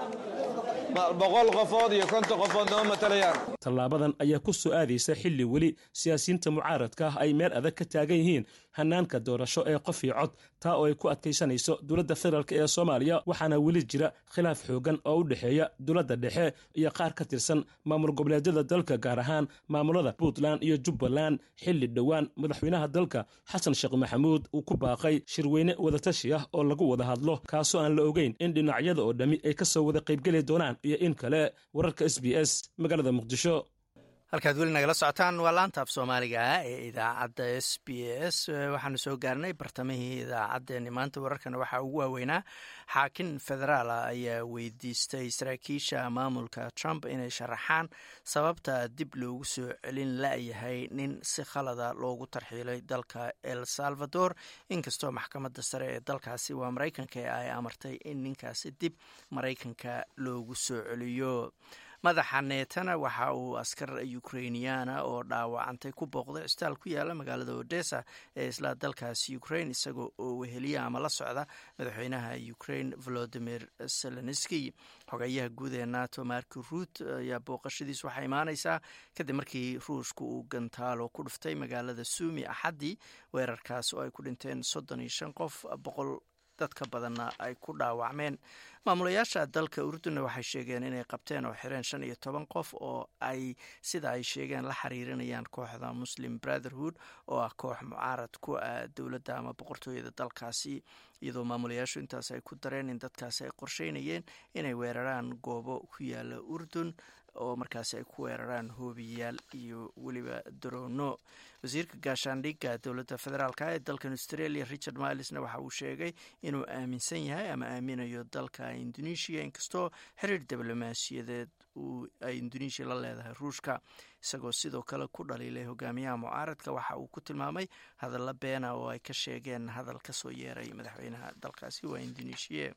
boqol qofood iyo konton qofood nama matalayaan tallaabadan ayaa ku soo aadaysa xilli weli siyaasiyiinta mucaaradka ah ay meel adag ka taagan yihiin hanaanka doorasho ee qof iyo cod taa oo ay ku adkaysanayso dowladda federaalk ee soomaaliya waxaana weli jira khilaaf xoogan oo u dhexeeya dowladda dhexe iyo qaar ka tirsan maamul goboleedyada dalka gaar ahaan maamulada puntland iyo jubbaland xilli dhowaan madaxweynaha dalka xasan sheekh maxamuud uu ku baaqay shirweyne wadatashi ah oo lagu wada hadlo kaasoo aan la ogeyn in dhinacyada oo dhammi ay ka soo wada qaybgeli doonaan iyo in kale wararka s b s magaalada muqdisho halkaad weli nagala socotaan waa laantaaf soomaaliga ee idaacadda s b s waxaanu soo gaarnay bartamihii idaacaddeenni maanta wararkana waxaa ugu waaweynaa xaakin federaala ayaa weydiistay saraakiisha maamulka trump inay sharaxaan sababta dib loogu soo celin la-yahay nin si khalada loogu tarxiilay dalka el salvador inkastoo maxkamadda sare ee dalkaasi waa maraykanka ay amartay in ninkaasi dib maraykanka loogu soo celiyo madaxa neetana waxa uu askar ukrainiyaana oo dhaawacantay ku booqday cisbitaal ku yaala magaalada odessa ee isla dalkaasi ukraine isagoo oo weheliya ama la socda madaxweynaha ukraine volodimir zelenski xogeyaha guud ee nato marki ruut ayaa booqashadiis waxaa imaaneysaa kadib markii ruushka uu gantaalo ku dhuftay magaalada suumi axaddii weerarkaas oo ay ku dhinteen soddon iyo shan qof boqol dadka badanna ay ku dhaawacmeen maamulayaasha dalka urdunna waxay sheegeen inay qabteen oo xireen shan iyo toban qof oo ay sida ay sheegeen la xiriirinayaan kooxda muslim brotherhood oo ah koox mucaarad ku ah dowladda ama boqortooyada dalkaasi iyadoo maamulayaashu intaas ay ku dareen in dadkaasi ay qorsheynayeen inay weeraraan goobo ku yaala urdun oo markaasi ay ku weeraraan hoobiyaal iyo weliba daroono wasiirka gaashaandhigga dowladda federaalk ee dalkan australia richard milesna waxa uu sheegay inuu aaminsan yahay ama aaminayo dalka indonesia inkastoo xiriir diblomaasiyadeed ay indonesia la leedahay ruushka isagoo sidoo kale ku dhaliilay hogaamiyaha mucaaradka waxa uu ku tilmaamay hadalla beena oo ay ka sheegeen hadal kasoo yeeray madaxweynaha dalkaasi waa indonesia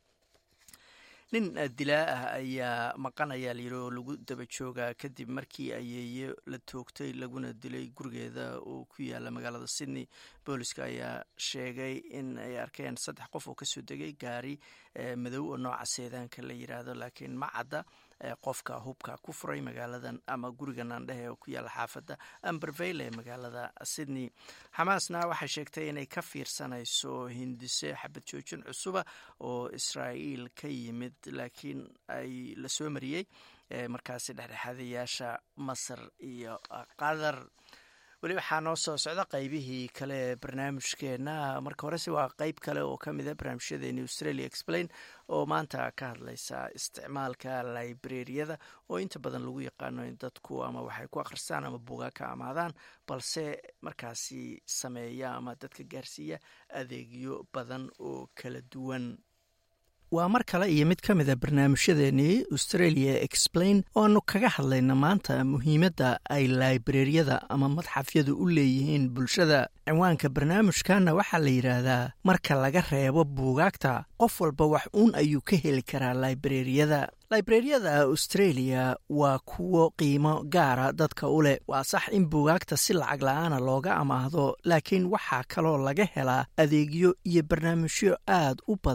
nin dilaa ah ayaa maqanaya layidhi oo lagu daba joogaa kadib markii ayeeye la toogtay laguna dilay gurigeeda oo ku yaala magaalada sydney booliska ayaa sheegay in ay arkeen saddex qof oo kasoo degay gaari madow oo nooca seedaanka la yiraahdo laakiin ma cadda qofka hubka ku furay magaaladan ama guriga naandhehe oo ku yaala xaafadda ambervale ee magaalada sydney xamaasna waxay sheegtay inay ka fiirsanayso hindise xabad joojin cusuba oo israa'iil ka yimid laakiin ay la soo mariyey markaasi dhexdhexaadayaasha masar iyo qatar weli waxaa noo soo socda qeybihii kale ee barnaamijkeena marka horese waa qeyb kale oo ka mid a barnaamijyadeeni australia explain oo maanta ka hadlaysa isticmaalka librariyada oo inta badan lagu yaqaano in dadku ama waxay ku akhristaan ama buugaa ka amaadaan balse markaasi sameeya ama dadka gaarsiiya adeegyo badan oo kala duwan waa mar kale iyo mid ka mid a barnaamijyadeenii australia explain oo aanu kaga hadlayna maanta muhiimadda ay laibrariyada ama madxafyadu u leeyihiin bulshada cinwaanka barnaamijkanna waxaa la yidhaahdaa marka laga reebo buugaagta qof walba wax uun ayuu ka heli karaa laibrariyada laibrariyada australia waa kuwo qiimo gaara dadka u leh waa sax in buugaagta si lacag la-aana looga amaahdo laakiin waxaa kaloo laga helaa adeegyo iyo barnaamijyo aad u badan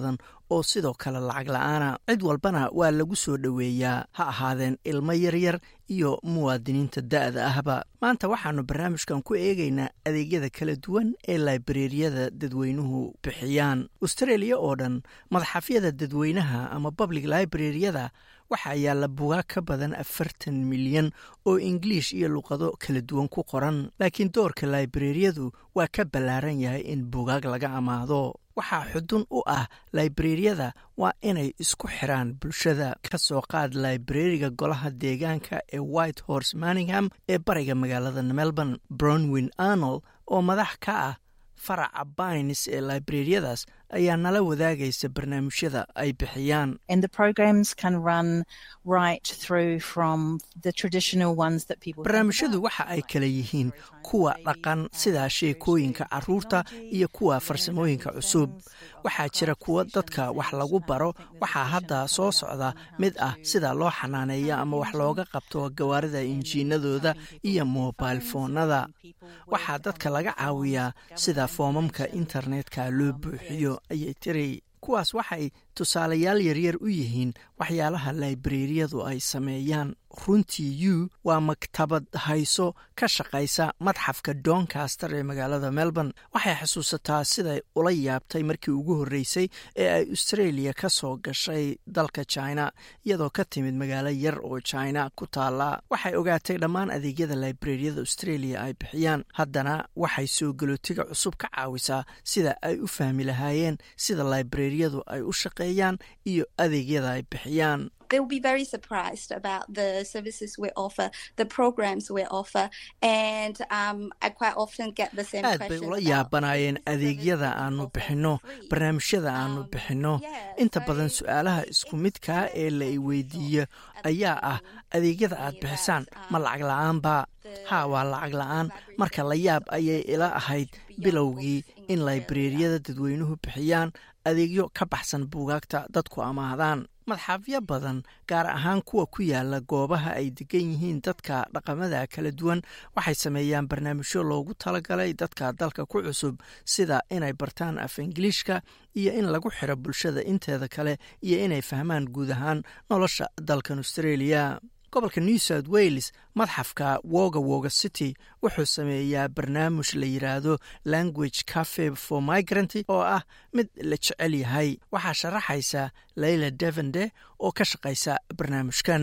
oo sidoo kale lacag la-aana cid walbana waa lagu soo dhoweeyaa ha ahaadeen ilmo yaryar iyo muwaadiniinta da'da ahba maanta waxaannu barnaamijkan ku eegaynaa adeegyada kala duwan ee laibareeriyada dadweynuhu bixiyaan austreeliya oo dhan madaxafyada dadweynaha ama public librariyada waxaa yaalla bugaag ka badan afartan milyan oo ingiliish iyo luqado kala duwan ku qoran laakiin doorka laibareeriyadu waa ka ballaaran yahay in bugaag laga amaado waxaa xudun u ah laibareeriyada waa inay isku xiraan bulshada ka soo qaad laibareeriga golaha deegaanka ee white horse manningham ee bariga magaalada melbourne brownwin arnold oo madax ka ah faraca bines ee laibareeriyadaas ayaa nala wadaagaysa barnaamijyada ay bixiyaan barnaamijyadu waxa ay kala yihiin kuwa dhaqan sida sheekooyinka caruurta iyo kuwa farsamooyinka cusub waxaa jira kuwa dadka wax lagu baro waxaa hadda soo socda mid ah sida loo xanaaneeyo ama wax looga qabto gawaarida injiinadooda iyo mobil foonada waxaa dadka laga caawiyaa sida foomamka internetka loo buuxiyo ayay tiri kuwaas waxay tusaalayaal yaryar u yihiin waxyaalaha laibareeriyadu ay sameeyaan runtii u waa maktabad hayso ka shaqaysa madxafka doncaster ee magaalada melbourne waxay xusuusataa siday ula yaabtay markii ugu horreysay ee ay australia ka soo gashay dalka china iyadoo ka timid magaalo yar oo china ku taala waxay ogaatay dhammaan adeegyada laibareeriyada australia ay bixiyaan haddana waxay soo galootiga cusub ka caawisaa sida ay u fahmi lahaayeen sida laibareeriyadu ay u shaqeeyaan iyo adeegyada ay bixiyaan they will be very surprised about the services we offer, the programs we offer, and um, I quite often get the same aad bay ula yaabanaayeen adeegyada aanu bixinno barnaamijyada aanu bixinno inta badan su-aalaha isku midkaa ee la i weydiiyo ayaa ah adeegyada aad bixisaan ma lacag la-aanba haa waa lacag la-aan marka la yaab ayay ila ahayd bilowgii in laibareeriyada dadweynuhu bixiyaan adeegyo ka baxsan buugaagta dadku amaahdaan madxafyo badan gaar ahaan kuwa ku yaala goobaha ay degan yihiin dadka dhaqamada kala duwan waxay sameeyaan barnaamijyo loogu talagalay dadka dalka ku cusub sida inay bartaan af ingiliishka iyo in lagu xiro bulshada inteeda kale iyo inay fahmaan guud ahaan nolosha dalkan australia gobolka new south wales madxafka woga woga city wuxuu sameeyaa barnaamij la yidhaahdo language cafe for migrant oo ah mid la jecel yahay waxaa sharaxaysa layla devende oo ka shaqaysa barnaamijkan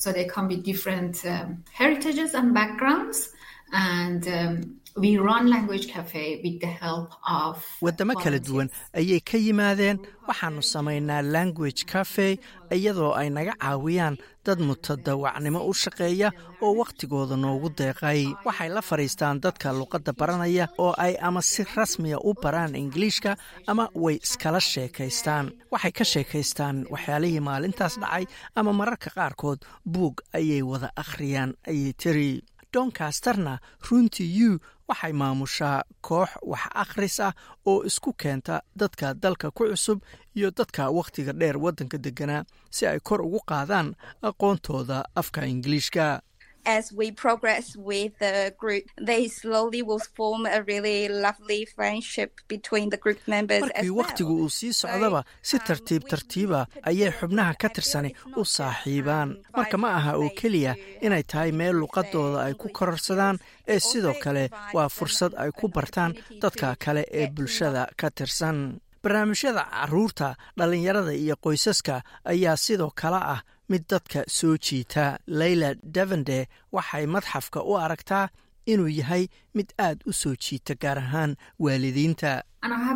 wadamo kala duwan ayay ka yimaadeen waxaanu samaynaa language cafe iyadoo ay naga caawiyaan dad mutadawacnimo u shaqeeya oo wakhtigooda noogu deeqay waxay la fadhiistaan dadka luqadda baranaya oo ay ama si rasmiya u baraan ingiliishka ama way iskala sheekaystaan waxay ka sheekaystaan waxyaalihii maalintaas dhacay ama mararka qaarkood buug ayay wada akhriyaan ayay tiri doncasterna runtii u waxay maamushaa koox wax akhris ah oo isku keenta dadka dalka ku cusub iyo dadka wakhtiga dheer waddanka degganaa si ay kor ugu qaadaan aqoontooda afka ingiliishka as we progress with the group, they slowly will form a really lovely friendship between the group members markii wakhtigu uu sii socdaba si tartiib tartiiba ayay xubnaha ka tirsani u saaxiibaan marka ma aha oo keliya inay tahay meel luqadooda ay ku kororsadaan ee sidoo kale waa fursad ay ku bartaan dadka kale ee bulshada ka tirsan barnaamijyada caruurta dhallinyarada iyo qoysaska ayaa sidoo kale ah mid dadka soo jiita layla davende waxay madxafka u aragtaa inuu yahay mid aad u soo jiita gaar ahaan waalidiinta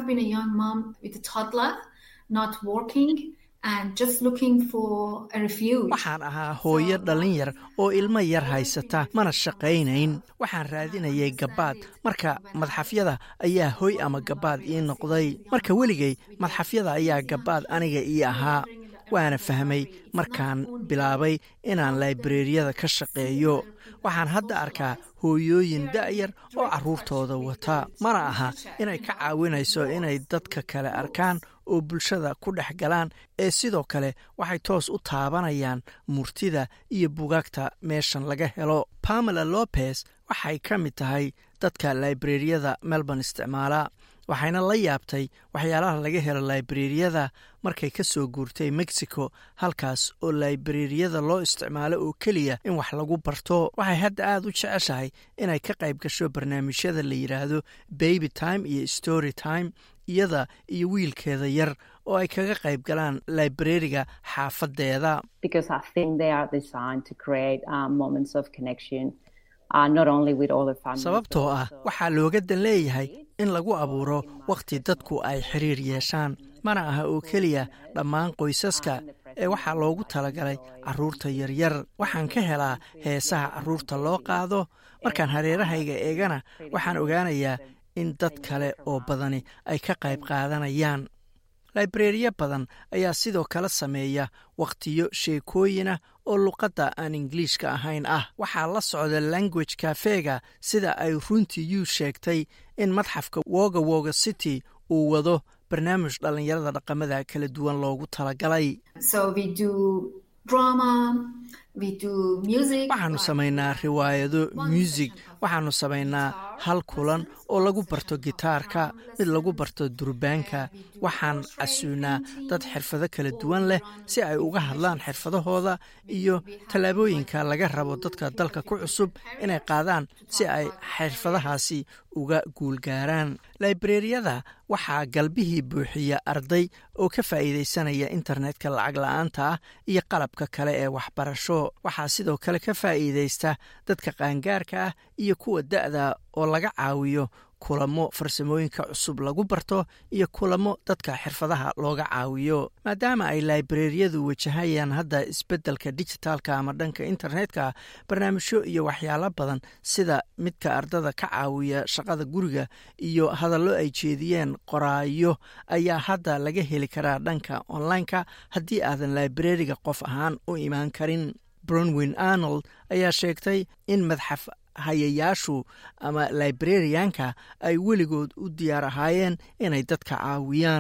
waxaan ahaa hooyo dhallin yar oo ilmo yar haysata mana shaqaynayn waxaan raadinayay gabaad marka madxafyada ayaa hoy ama gabaad ii noqday marka weligay madxafyada ayaa gabaad aniga ii ahaa waana fahmay markaan bilaabay inaan laibareeriyada ka shaqeeyo waxaan hadda arkaa hooyooyin da'yar oo carruurtooda wata mana aha inay ka caawinayso inay dadka kale arkaan oo bulshada ku dhex galaan ee sidoo kale waxay toos u taabanayaan murtida iyo bugaagta meeshan laga helo pamela lopez waxay ka mid tahay dadka laibareeriyada melbourne isticmaala waxayna la yaabtay waxyaalaha laga helo laibreriyada markay ka soo guurtay mexico halkaas oo laibreriyada loo isticmaalo oo keliya in wax lagu barto waxay hadda aada u jeceshahay inay ka qayb gasho barnaamijyada la yidhaahdo baby time iyo story time iyada iyo wiilkeeda yar oo ay kaga qayb galaan librariga xaafadeeda sababtoo ah waxaa looga dan leeyahay in lagu abuuro wakhti dadku ay xiriir yeeshaan mana aha oo keliya dhammaan qoysaska ee waxaa loogu talagalay carruurta yaryar waxaan ka helaa heesaha carruurta loo qaado markaan hareerahayga eegana waxaan ogaanayaa in dad kale oo badani ay ka qayb qaadanayaan laibreriya badan ayaa sidoo kale sameeya wakhtiyo sheekooyinah oo luqadda aan ingiliishka ahayn ah waxaa la socda language kafega sida ay runtii yuu sheegtay in madxafka woga woga city uu wado barnaamij dhallinyarada dhaqamada kala duwan loogu talagalay waxaanu samaynaa riwaayado muusig waxaanu samaynaa hal kulan oo lagu barto gitaarka mid lagu barto durbaanka waxaan casuunaa dad xirfado kala duwan leh si ay uga hadlaan xirfadahooda iyo tallaabooyinka laga rabo dadka dalka ku cusub inay qaadaan si ay xirfadahaasi uga guulgaaraan laibreriyada waxaa galbihii buuxiya arday oo ka faa'iidaysanaya internetka lacag la-aanta ah iyo qalabka kale ee waxbarasho waxaa sidoo kale ka faa'iidaysta dadka qaangaarka ah iyo kuwa da'da oo laga caawiyo kulamo farsamooyinka cusub lagu barto iyo kulamo dadka xirfadaha looga caawiyo maadaama ay laibreriyadu wajahayaan hadda isbeddelka dijitaalka ama dhanka internetka barnaamijyo iyo waxyaalo badan sida midka ardada ka caawiya shaqada guriga iyo hadallo ay jeediyeen qoraayo ayaa hadda laga heli karaa dhanka online-ka haddii aadan laibreriga qof ahaan u imaan karin bronwin arnold ayaa sheegtay in madxaf hayayaashu ama librarianka ay weligood u diyaar ahaayeen inay dadka caawiyaan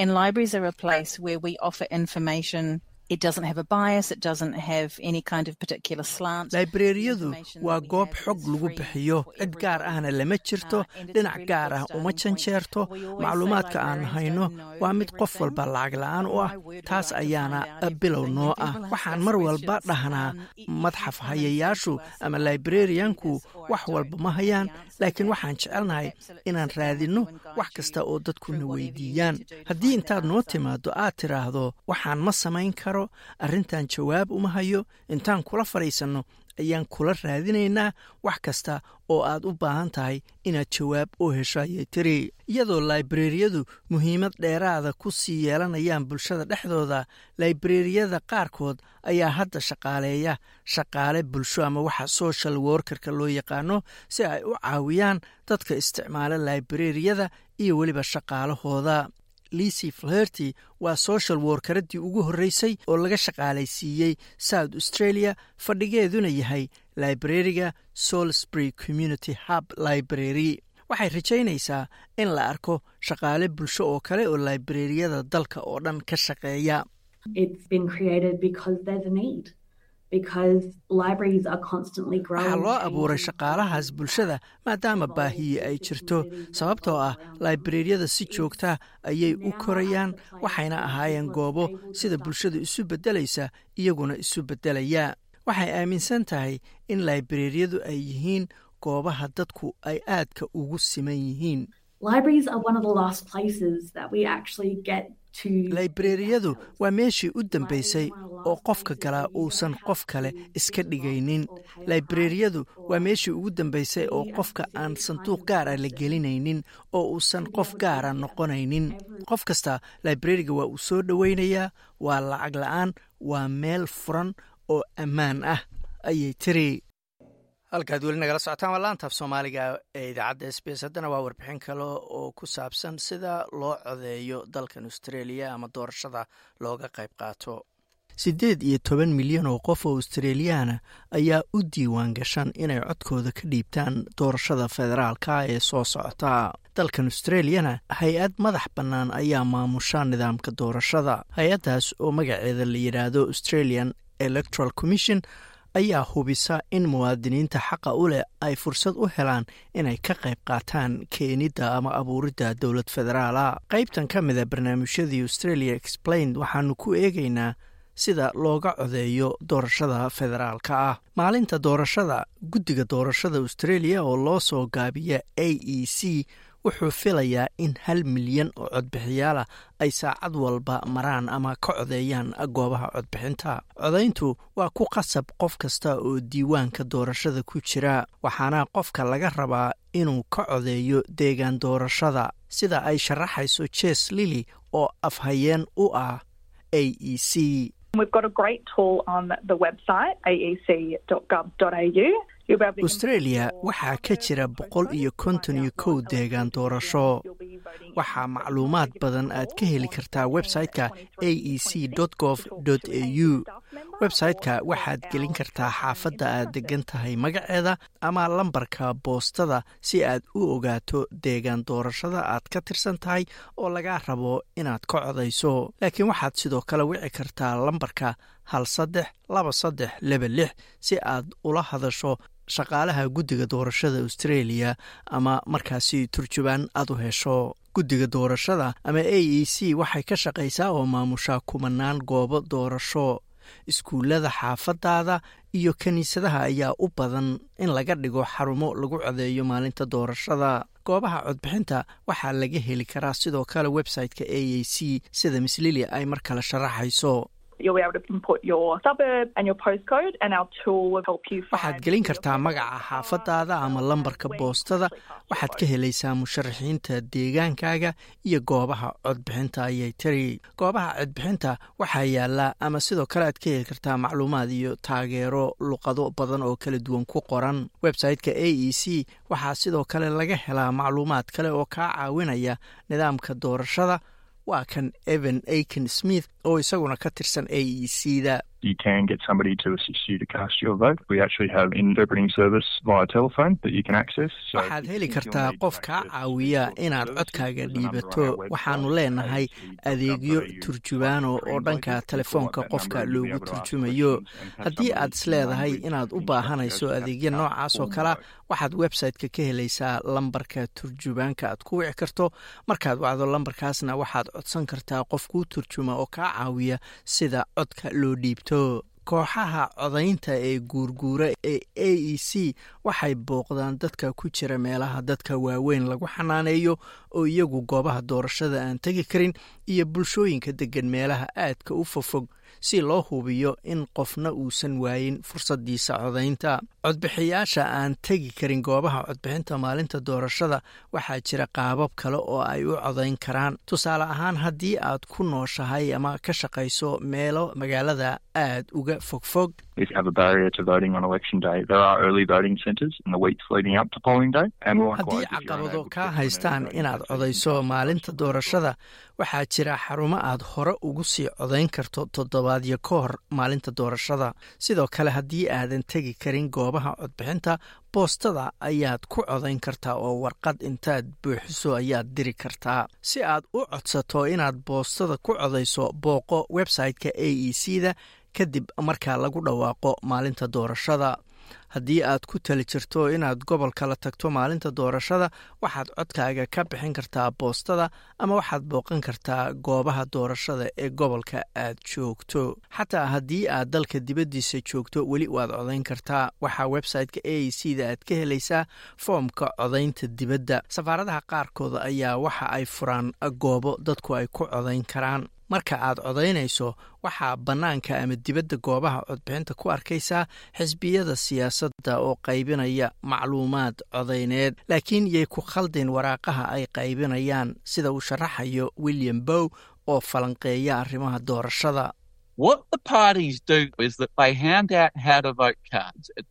laibreriyadu waa goob xog lagu bixiyo cid gaar ahna lama jirto dhinac gaar ah uma janjeerto macluumaadka aan hayno waa mid qof walba lacag la-aan u ah taas ayaana bilow noo ah waxaan mar walba dhahnaa madxaf hayayaashu ama librarianku wax walba ma hayaan laakiin waxaan jecelnahay inaan raadinno wax kasta oo dadkuna weydiiyaan haddii intaad noo timaado aad tiraahdo waxaan ma samayn karo arrintan jawaab uma hayo intaan kula fadhiisanno ayaan kula raadinaynaa wax kasta oo aad u baahan tahay inaad jawaab u hesho ayay tiri iyadoo laibreriyadu muhiimad dheeraada ku sii yeelanayaan bulshada dhexdooda laibreriyada qaarkood ayaa hadda shaqaaleeya shaqaale bulsho ama waxa social workerka loo yaqaano si ay u caawiyaan dadka isticmaala laibreriyada iyo weliba shaqaalahooda licy flerty waa social workaradii ugu horreysay oo laga shaqaalaysiiyey south australia fadhigeeduna yahay librariga salisbury community hub library waxay rajaynaysaa in la arko shaqaale bulsho oo kale oo librariyada dalka oo dhan ka shaqeeya waxaa loo abuuray shaqaalahaas bulshada maadaama baahiye ay jirto sababtoo ah laibreriyada si joogta ayay u korayaan waxayna ahaayeen goobo sida bulshadu isu beddelaysa iyaguna isu beddelaya waxay aaminsan tahay in laibreriyadu ay yihiin goobaha dadku ay aadka ugu siman yihiin laibreriyadu waa meeshii u dambaysay oo qofka galaa uusan qof kale iska dhigaynin laibreriyadu waa meeshii ugu dambaysay oo qofka aan sanduuq gaara la gelinaynin oo uusan qof gaara noqonaynin qof kasta laibreriga waa uu soo dhoweynayaa waa lacag la-aan waa meel furan oo ammaan ah ayay tiri halkaad weli nagala socotaan waa laantaaf soomaaliga ee idaacadda s b s haddana waa warbixin kale oo ku saabsan sida loo codeeyo dalkan australia ama doorashada looga qayb qaato siddeed iyo toban milyan oo qof oo australiyaana ayaa u diiwaan gashan inay codkooda ka dhiibtaan doorashada federaalka ee soo socota dalkan australiyana hay-ad madax bannaan ayaa maamusha nidaamka doorashada hay-addaas oo magaceeda la yidhaahdo australian electoral commission ayaa hubisa in muwaadiniinta xaqa u leh ay fursad u helaan inay ka qayb qaataan keenidda ama abuuridda dowlad federaala qaybtan ka mida barnaamijyadii australia explained waxaanu ku eegaynaa sida looga codeeyo doorashada federaalka ah maalinta doorashada guddiga doorashada australia oo loo soo gaabiya a e c wuxuu filayaa in hal milyan oo codbixiyaal ah ay saacad walba maraan ama ka codeeyaan goobaha codbixinta codayntu waa ku qasab qof kasta oo diiwaanka doorashada ku jira waxaana qofka laga rabaa inuu ka codeeyo deegaan doorashada sida ay sharaxayso jes lili oo afhayeen u ah a e c australia waxaa ka jira boqol iyo konton iyo kow deegaan doorasho waxaa macluumaad badan aad ka heli kartaa website-ka a e c gov au website-ka waxaad gelin kartaa xaafadda aad degan tahay magaceeda ama lambarka boostada si aad u ogaato deegaan doorashada aad ka tirsan tahay oo lagaa rabo inaad ka codayso laakiin waxaad sidoo kale wici kartaa lambarka hal saddex laba saddex laba lix si aad ula hadasho shaqaalaha guddiga doorashada australia ama markaasi turjubaan aad u hesho guddiga doorashada ama a e c waxay ka shaqaysaa oo maamushaa kumanaan goobo doorasho iskuullada xaafadaada iyo kiniisadaha ayaa u badan in laga dhigo xarumo lagu codeeyo maalinta doorashada goobaha codbixinta waxaa laga heli karaa sidoo kale website-ka a e c sida miss lili ay mar kale sharaxayso waxaad gelin kartaa magaca xaafadaada ama lambarka boostada waxaad ka helaysaa musharaxiinta deegaankaaga iyo goobaha codbixinta ayay tiri goobaha codbixinta waxaa yaala ama sidoo kale aad ka heli kartaa macluumaad iyo taageero luqado badan oo kala duwan ku qoran website-ka a e c waxaa sidoo kale laga helaa macluumaad kale oo kaa caawinaya nidaamka doorashada waa kan evan aiken smith oo isaguna ka tirsan a e c da you can get somebody to assist you to cast your vote. We actually have interpreting service via telephone that you can access. waxaad heli kartaa qof kaa caawiya inaad codkaaga dhiibato waxaanu leenahay adeegyo turjubaano oo dhanka telefoonka qofka loogu turjumayo haddii aad isleedahay inaad u baahanayso adeegyo noocaas oo kalea waxaad website-ka ka helaysaa lambarka turjubaanka aad ku wici karto markaad wacdo lambarkaasna waxaad codsan kartaa qof kuu turjuma oo kaa caawiya sida codka loo dhiibto kooxaha codaynta ee guurguura ee a e c waxay booqdaan dadka ku jira meelaha dadka waaweyn lagu xanaaneeyo oo iyagu goobaha doorashada aan tegi karin iyo bulshooyinka degan meelaha aadka u fofog si loo hubiyo in qofna uusan waayin fursadiisa codaynta codbixiyaasha aan tegi karin goobaha codbixinta maalinta doorashada waxaa jira qaabab kale oo ay u codayn karaan tusaale ahaan haddii aad ku nooshahay ama ka shaqayso meelo magaalada aad uga fogfog haddii caqabado kaa haystaan inaad codayso maalinta doorashada waxaa jira xarumo aad hore ugu sii codayn karto toddobaadyo ka hor maalinta doorashada sidoo kale haddii aadan tegi karin goobaha codbixinta boostada ayaad ku codayn kartaa oo warqad intaad buuxiso ayaad diri kartaa si aad u codsato inaad boostada ku codayso booqo website-ka a e c da kadib markaa lagu dhawaaqo maalinta doorashada haddii aad ku tali jirto inaad gobol kala tagto maalinta doorashada waxaad codkaaga ka bixin kartaa boostada ama waxaad booqan kartaa goobaha doorashada ee gobolka aad joogto xataa haddii aad dalka dibaddiisa joogto weli waad codayn kartaa waxaa website-ka a e c da aad ka helaysaa foomka codaynta dibadda safaaradaha qaarkooda ayaa waxa ay furaan goobo dadku ay ku codayn karaan marka aad codaynayso waxaa bannaanka ama dibadda goobaha codbixinta ku arkaysaa xisbiyada siyaasadda oo qaybinaya macluumaad codayneed laakiin yay ku khaldin waraaqaha ay qaybinayaan sida uu sharaxayo william bow oo falanqeeya arrimaha doorashada What the parties do is that they hand out how to vote cards at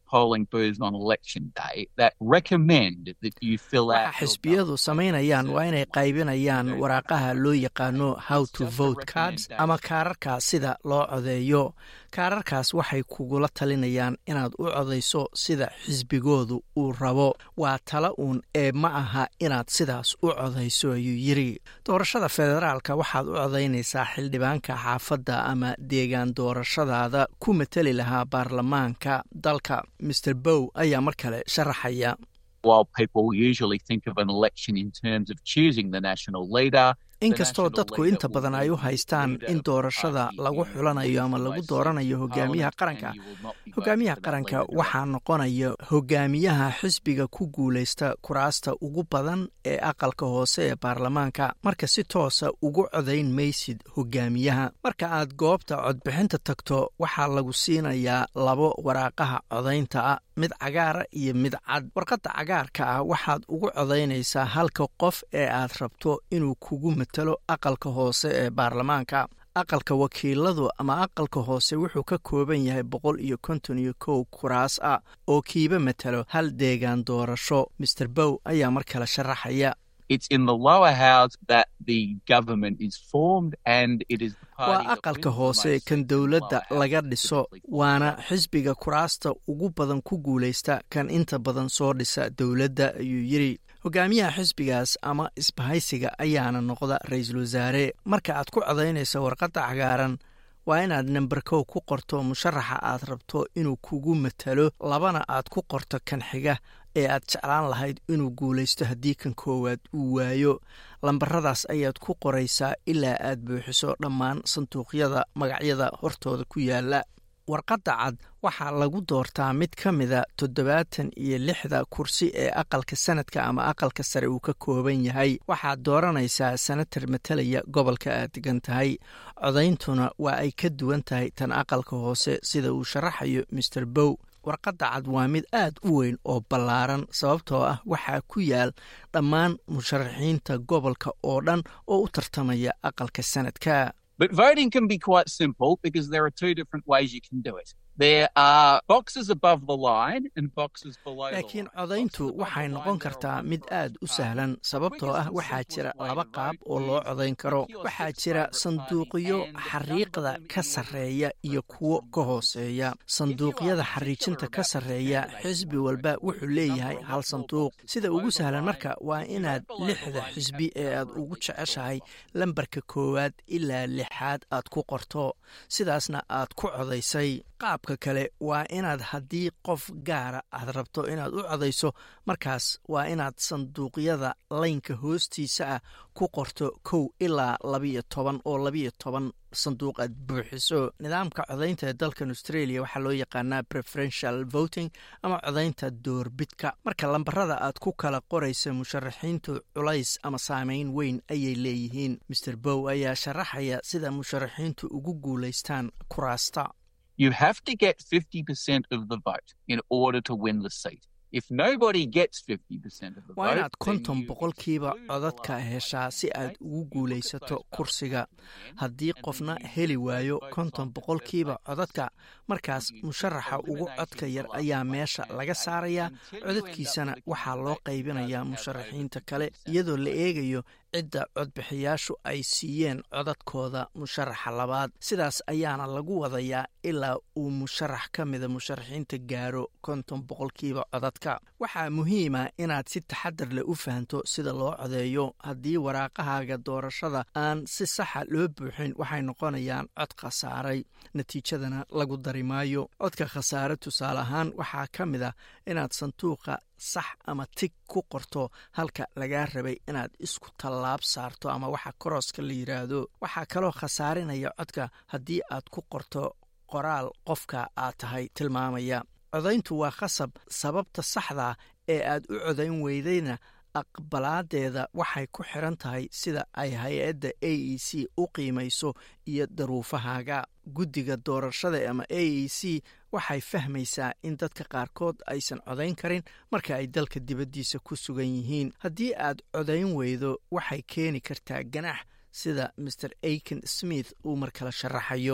polling booths on election day that recommend that you fill out. waxa xisbiyadu samaynayaan waa inay qaybinayaan waraaqaha loo yaqaano how to vote cards ama kaararka sida loo codeeyo kaararkaas waxay kugula talinayaan inaad u codayso sida xisbigoodu uu rabo waa tala uun ee ma aha inaad sidaas u codayso ayuu yiri doorashada federaalka waxaad u codaynaysaa xildhibaanka xaafadda ama deegaan doorashadaada ku mateli lahaa baarlamaanka dalka mr bow ayaa mar kale sharaxaya While people usually think of an election in terms of choosing the national leader, inkastoo dadku inta badan ay u haystaan in doorashada lagu xulanayo ama lagu dooranayo hogaamiyaha qaranka hogaamiyaha qaranka waxaa noqonaya hogaamiyaha xisbiga ku guulaysta kuraasta ugu badan ee aqalka hoose ee baarlamaanka marka si toosa ugu codayn maysid hogaamiyaha marka aad goobta codbixinta tagto waxaa lagu siinayaa labo waraaqaha codaynta ah mid cagaara iyo mid cad warqadda cagaarka ah waxaad ugu codaynaysaa halka qof ee aad rabto inuu kugu matalo aqalka hoose ee baarlamaanka aqalka wakiiladu ama aqalka hoose wuxuu ka kooban yahay boqol iyo konton iyo kow kuraas ah oo kiiba matalo hal deegaan doorasho master bow ayaa mar kale sharaxaya it's in the lower house that the government is formed and it is the waa party that aqalka wins the hoose most kan dowladda laga dhiso waana xisbiga kuraasta ugu badan ku guulaysta kan inta badan soo dhisa dowladda ayuu yiri hogaamiyaha xisbigaas ama isbahaysiga ayaana noqda ra-iisul wasaare marka aad ku codaynayso warqadda cagaaran waa inaad namber kow ku qorto musharaxa aad rabto inuu kugu matalo labana aad ku qorto kan xiga ee aad jeclaan lahayd inuu guulaysto haddii kan koowaad uu waayo lambaradaas ayaad ku qoraysaa ilaa aad buuxiso dhammaan sanduuqyada magacyada hortooda ku yaala warqadda cad waxaa lagu doortaa mid ka mida toddobaatan iyo lixda kursi ee aqalka sanadka ama aqalka sare uu ka kooban yahay waxaad dooranaysaa senatar matalaya gobolka aad degan tahay codayntuna waa ay ka duwan tahay tan aqalka hoose sida uu sharaxayo master bow warqadda cad waa mid aad u weyn oo ballaaran sababtoo ah waxaa ku yaal dhammaan musharaxiinta gobolka oo dhan oo u tartamaya aqalka sanadka But voting can be quite simple because there are two different ways you can do it. There are boxes above the line and boxes below the laakiin line. codayntu waxay noqon kartaa mid aad u sahlan sababtoo ah waxaa jira laba qaab oo loo codayn karo waxaa jira sanduuqyo xariiqda ka sarreeya iyo kuwo ka hooseeya sanduuqyada xariijinta ka sarreeya xisbi walba wuxuu leeyahay hal sanduuq sida ugu sahlan marka waa inaad lixda xisbi ee aad ugu jeceshahay lambarka koowaad ilaa lixaad aad ku qorto sidaasna aad ku codaysay qaabka kale waa inaad haddii qof gaara aad rabto inaad u codayso markaas waa inaad sanduuqyada laynka hoostiisa ah ku qorto kow ilaa labiyo toban oo labiyo toban sanduuq aad buuxiso nidaamka codaynta ee dalkan australia waxaa loo yaqaanaa preferential voting ama codaynta doorbidka marka lambarada aad ku kala qoraysa musharaxiintu culays ama saameyn weyn ayay leeyihiin master bow ayaa sharaxaya sida musharaxiintu ugu guulaystaan kuraasta You have to get 50% of the vote in order to win the seat. If nobody gets 50% of the waa vote, inaad then konton you boqolkiiba codadka heshaa si aad ugu guulaysato kursiga haddii qofna heli waayo konton boqolkiiba codadka markaas musharaxa ugu codka yar ayaa meesha laga saarayaa codadkiisana waxaa loo qaybinayaa musharaxiinta kale iyadoo la eegayo cidda codbixiyaashu ay siiyeen codadkooda musharaxa labaad sidaas ayaana lagu wadayaa ilaa uu musharax ka mida musharaxiinta gaaro konton boqolkiiba codadka waxaa muhiima inaad si taxadar leh u fahanto sida loo codeeyo haddii waraaqahaaga doorashada aan si saxa loo buuxin waxay noqonayaan cod khasaaray natiijadana lagu dari maayo codka khasaare tusaale ahaan waxaa ka mid ah inaad sanduuqa sax ama tig ku qorto halka lagaa rabay inaad isku tallaab saarto ama waxa korooska la yidhaahdo waxaa kaloo khasaarinaya codka haddii aad ku qorto qoraal qofka aad tahay tilmaamaya codayntu waa khasab sababta saxda ee aad u codayn weydayna aqbalaadeeda waxay ku xiran tahay sida ay hay-adda a e c u qiimayso iyo daruufahaaga guddiga doorashada ama a e c waxay fahmaysaa in dadka qaarkood aysan codayn karin marka ay dalka dibaddiisa ku sugan yihiin haddii aad codayn weydo waxay keeni kartaa ganax sida master aiken smith uu mar kale sharaxayo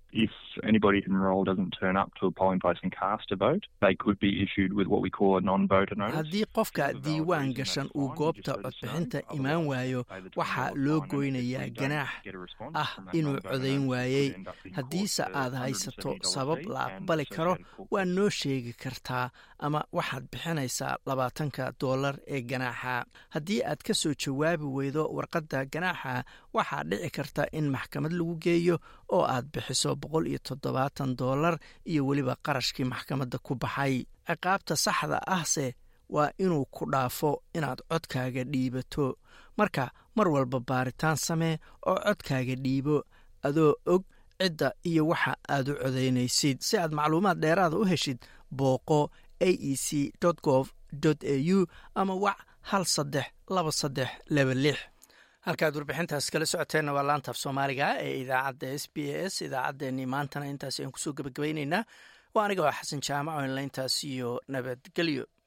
If anybody enrolled doesn't turn up to a polling place and cast a vote, they could be issued with what we call a non-voter notice. haddii qofka diiwaan gashan uu goobta codbixinta imaan waayo waxaa loo goynayaa ganaax ah inuu codayn waayey haddiise aad haysato sabab la aqbali karo waa noo sheegi kartaa ama waxaad bixinaysaa labaatanka doolar ee ganaaxa haddii aad ka soo jawaabi weydo warqadda ganaaxa waxaa dhici karta in maxkamad lagu geeyo oo aad bixiso boqol iyo toddobaatan doolar iyo weliba qarashkii maxkamadda ku baxay ciqaabta saxda ahse waa inuu ku dhaafo inaad codkaaga dhiibato marka mar walba baaritaan samee oo codkaaga dhiibo adoo og cidda iyo waxa aad u codaynaysid si aad macluumaad dheeraada u heshid booqo a e c gov au ama wac hal saddex laba saddex laba lix halkaad warbixintaas kala socoteenna waa laantaaf soomaaliga ee idaacadda s b a s idaacaddeenii maantana intaas ayaan kusoo gebagabaynaynaa waa aniga oo xasan jaamaco inla intaas iyo nabadgelyo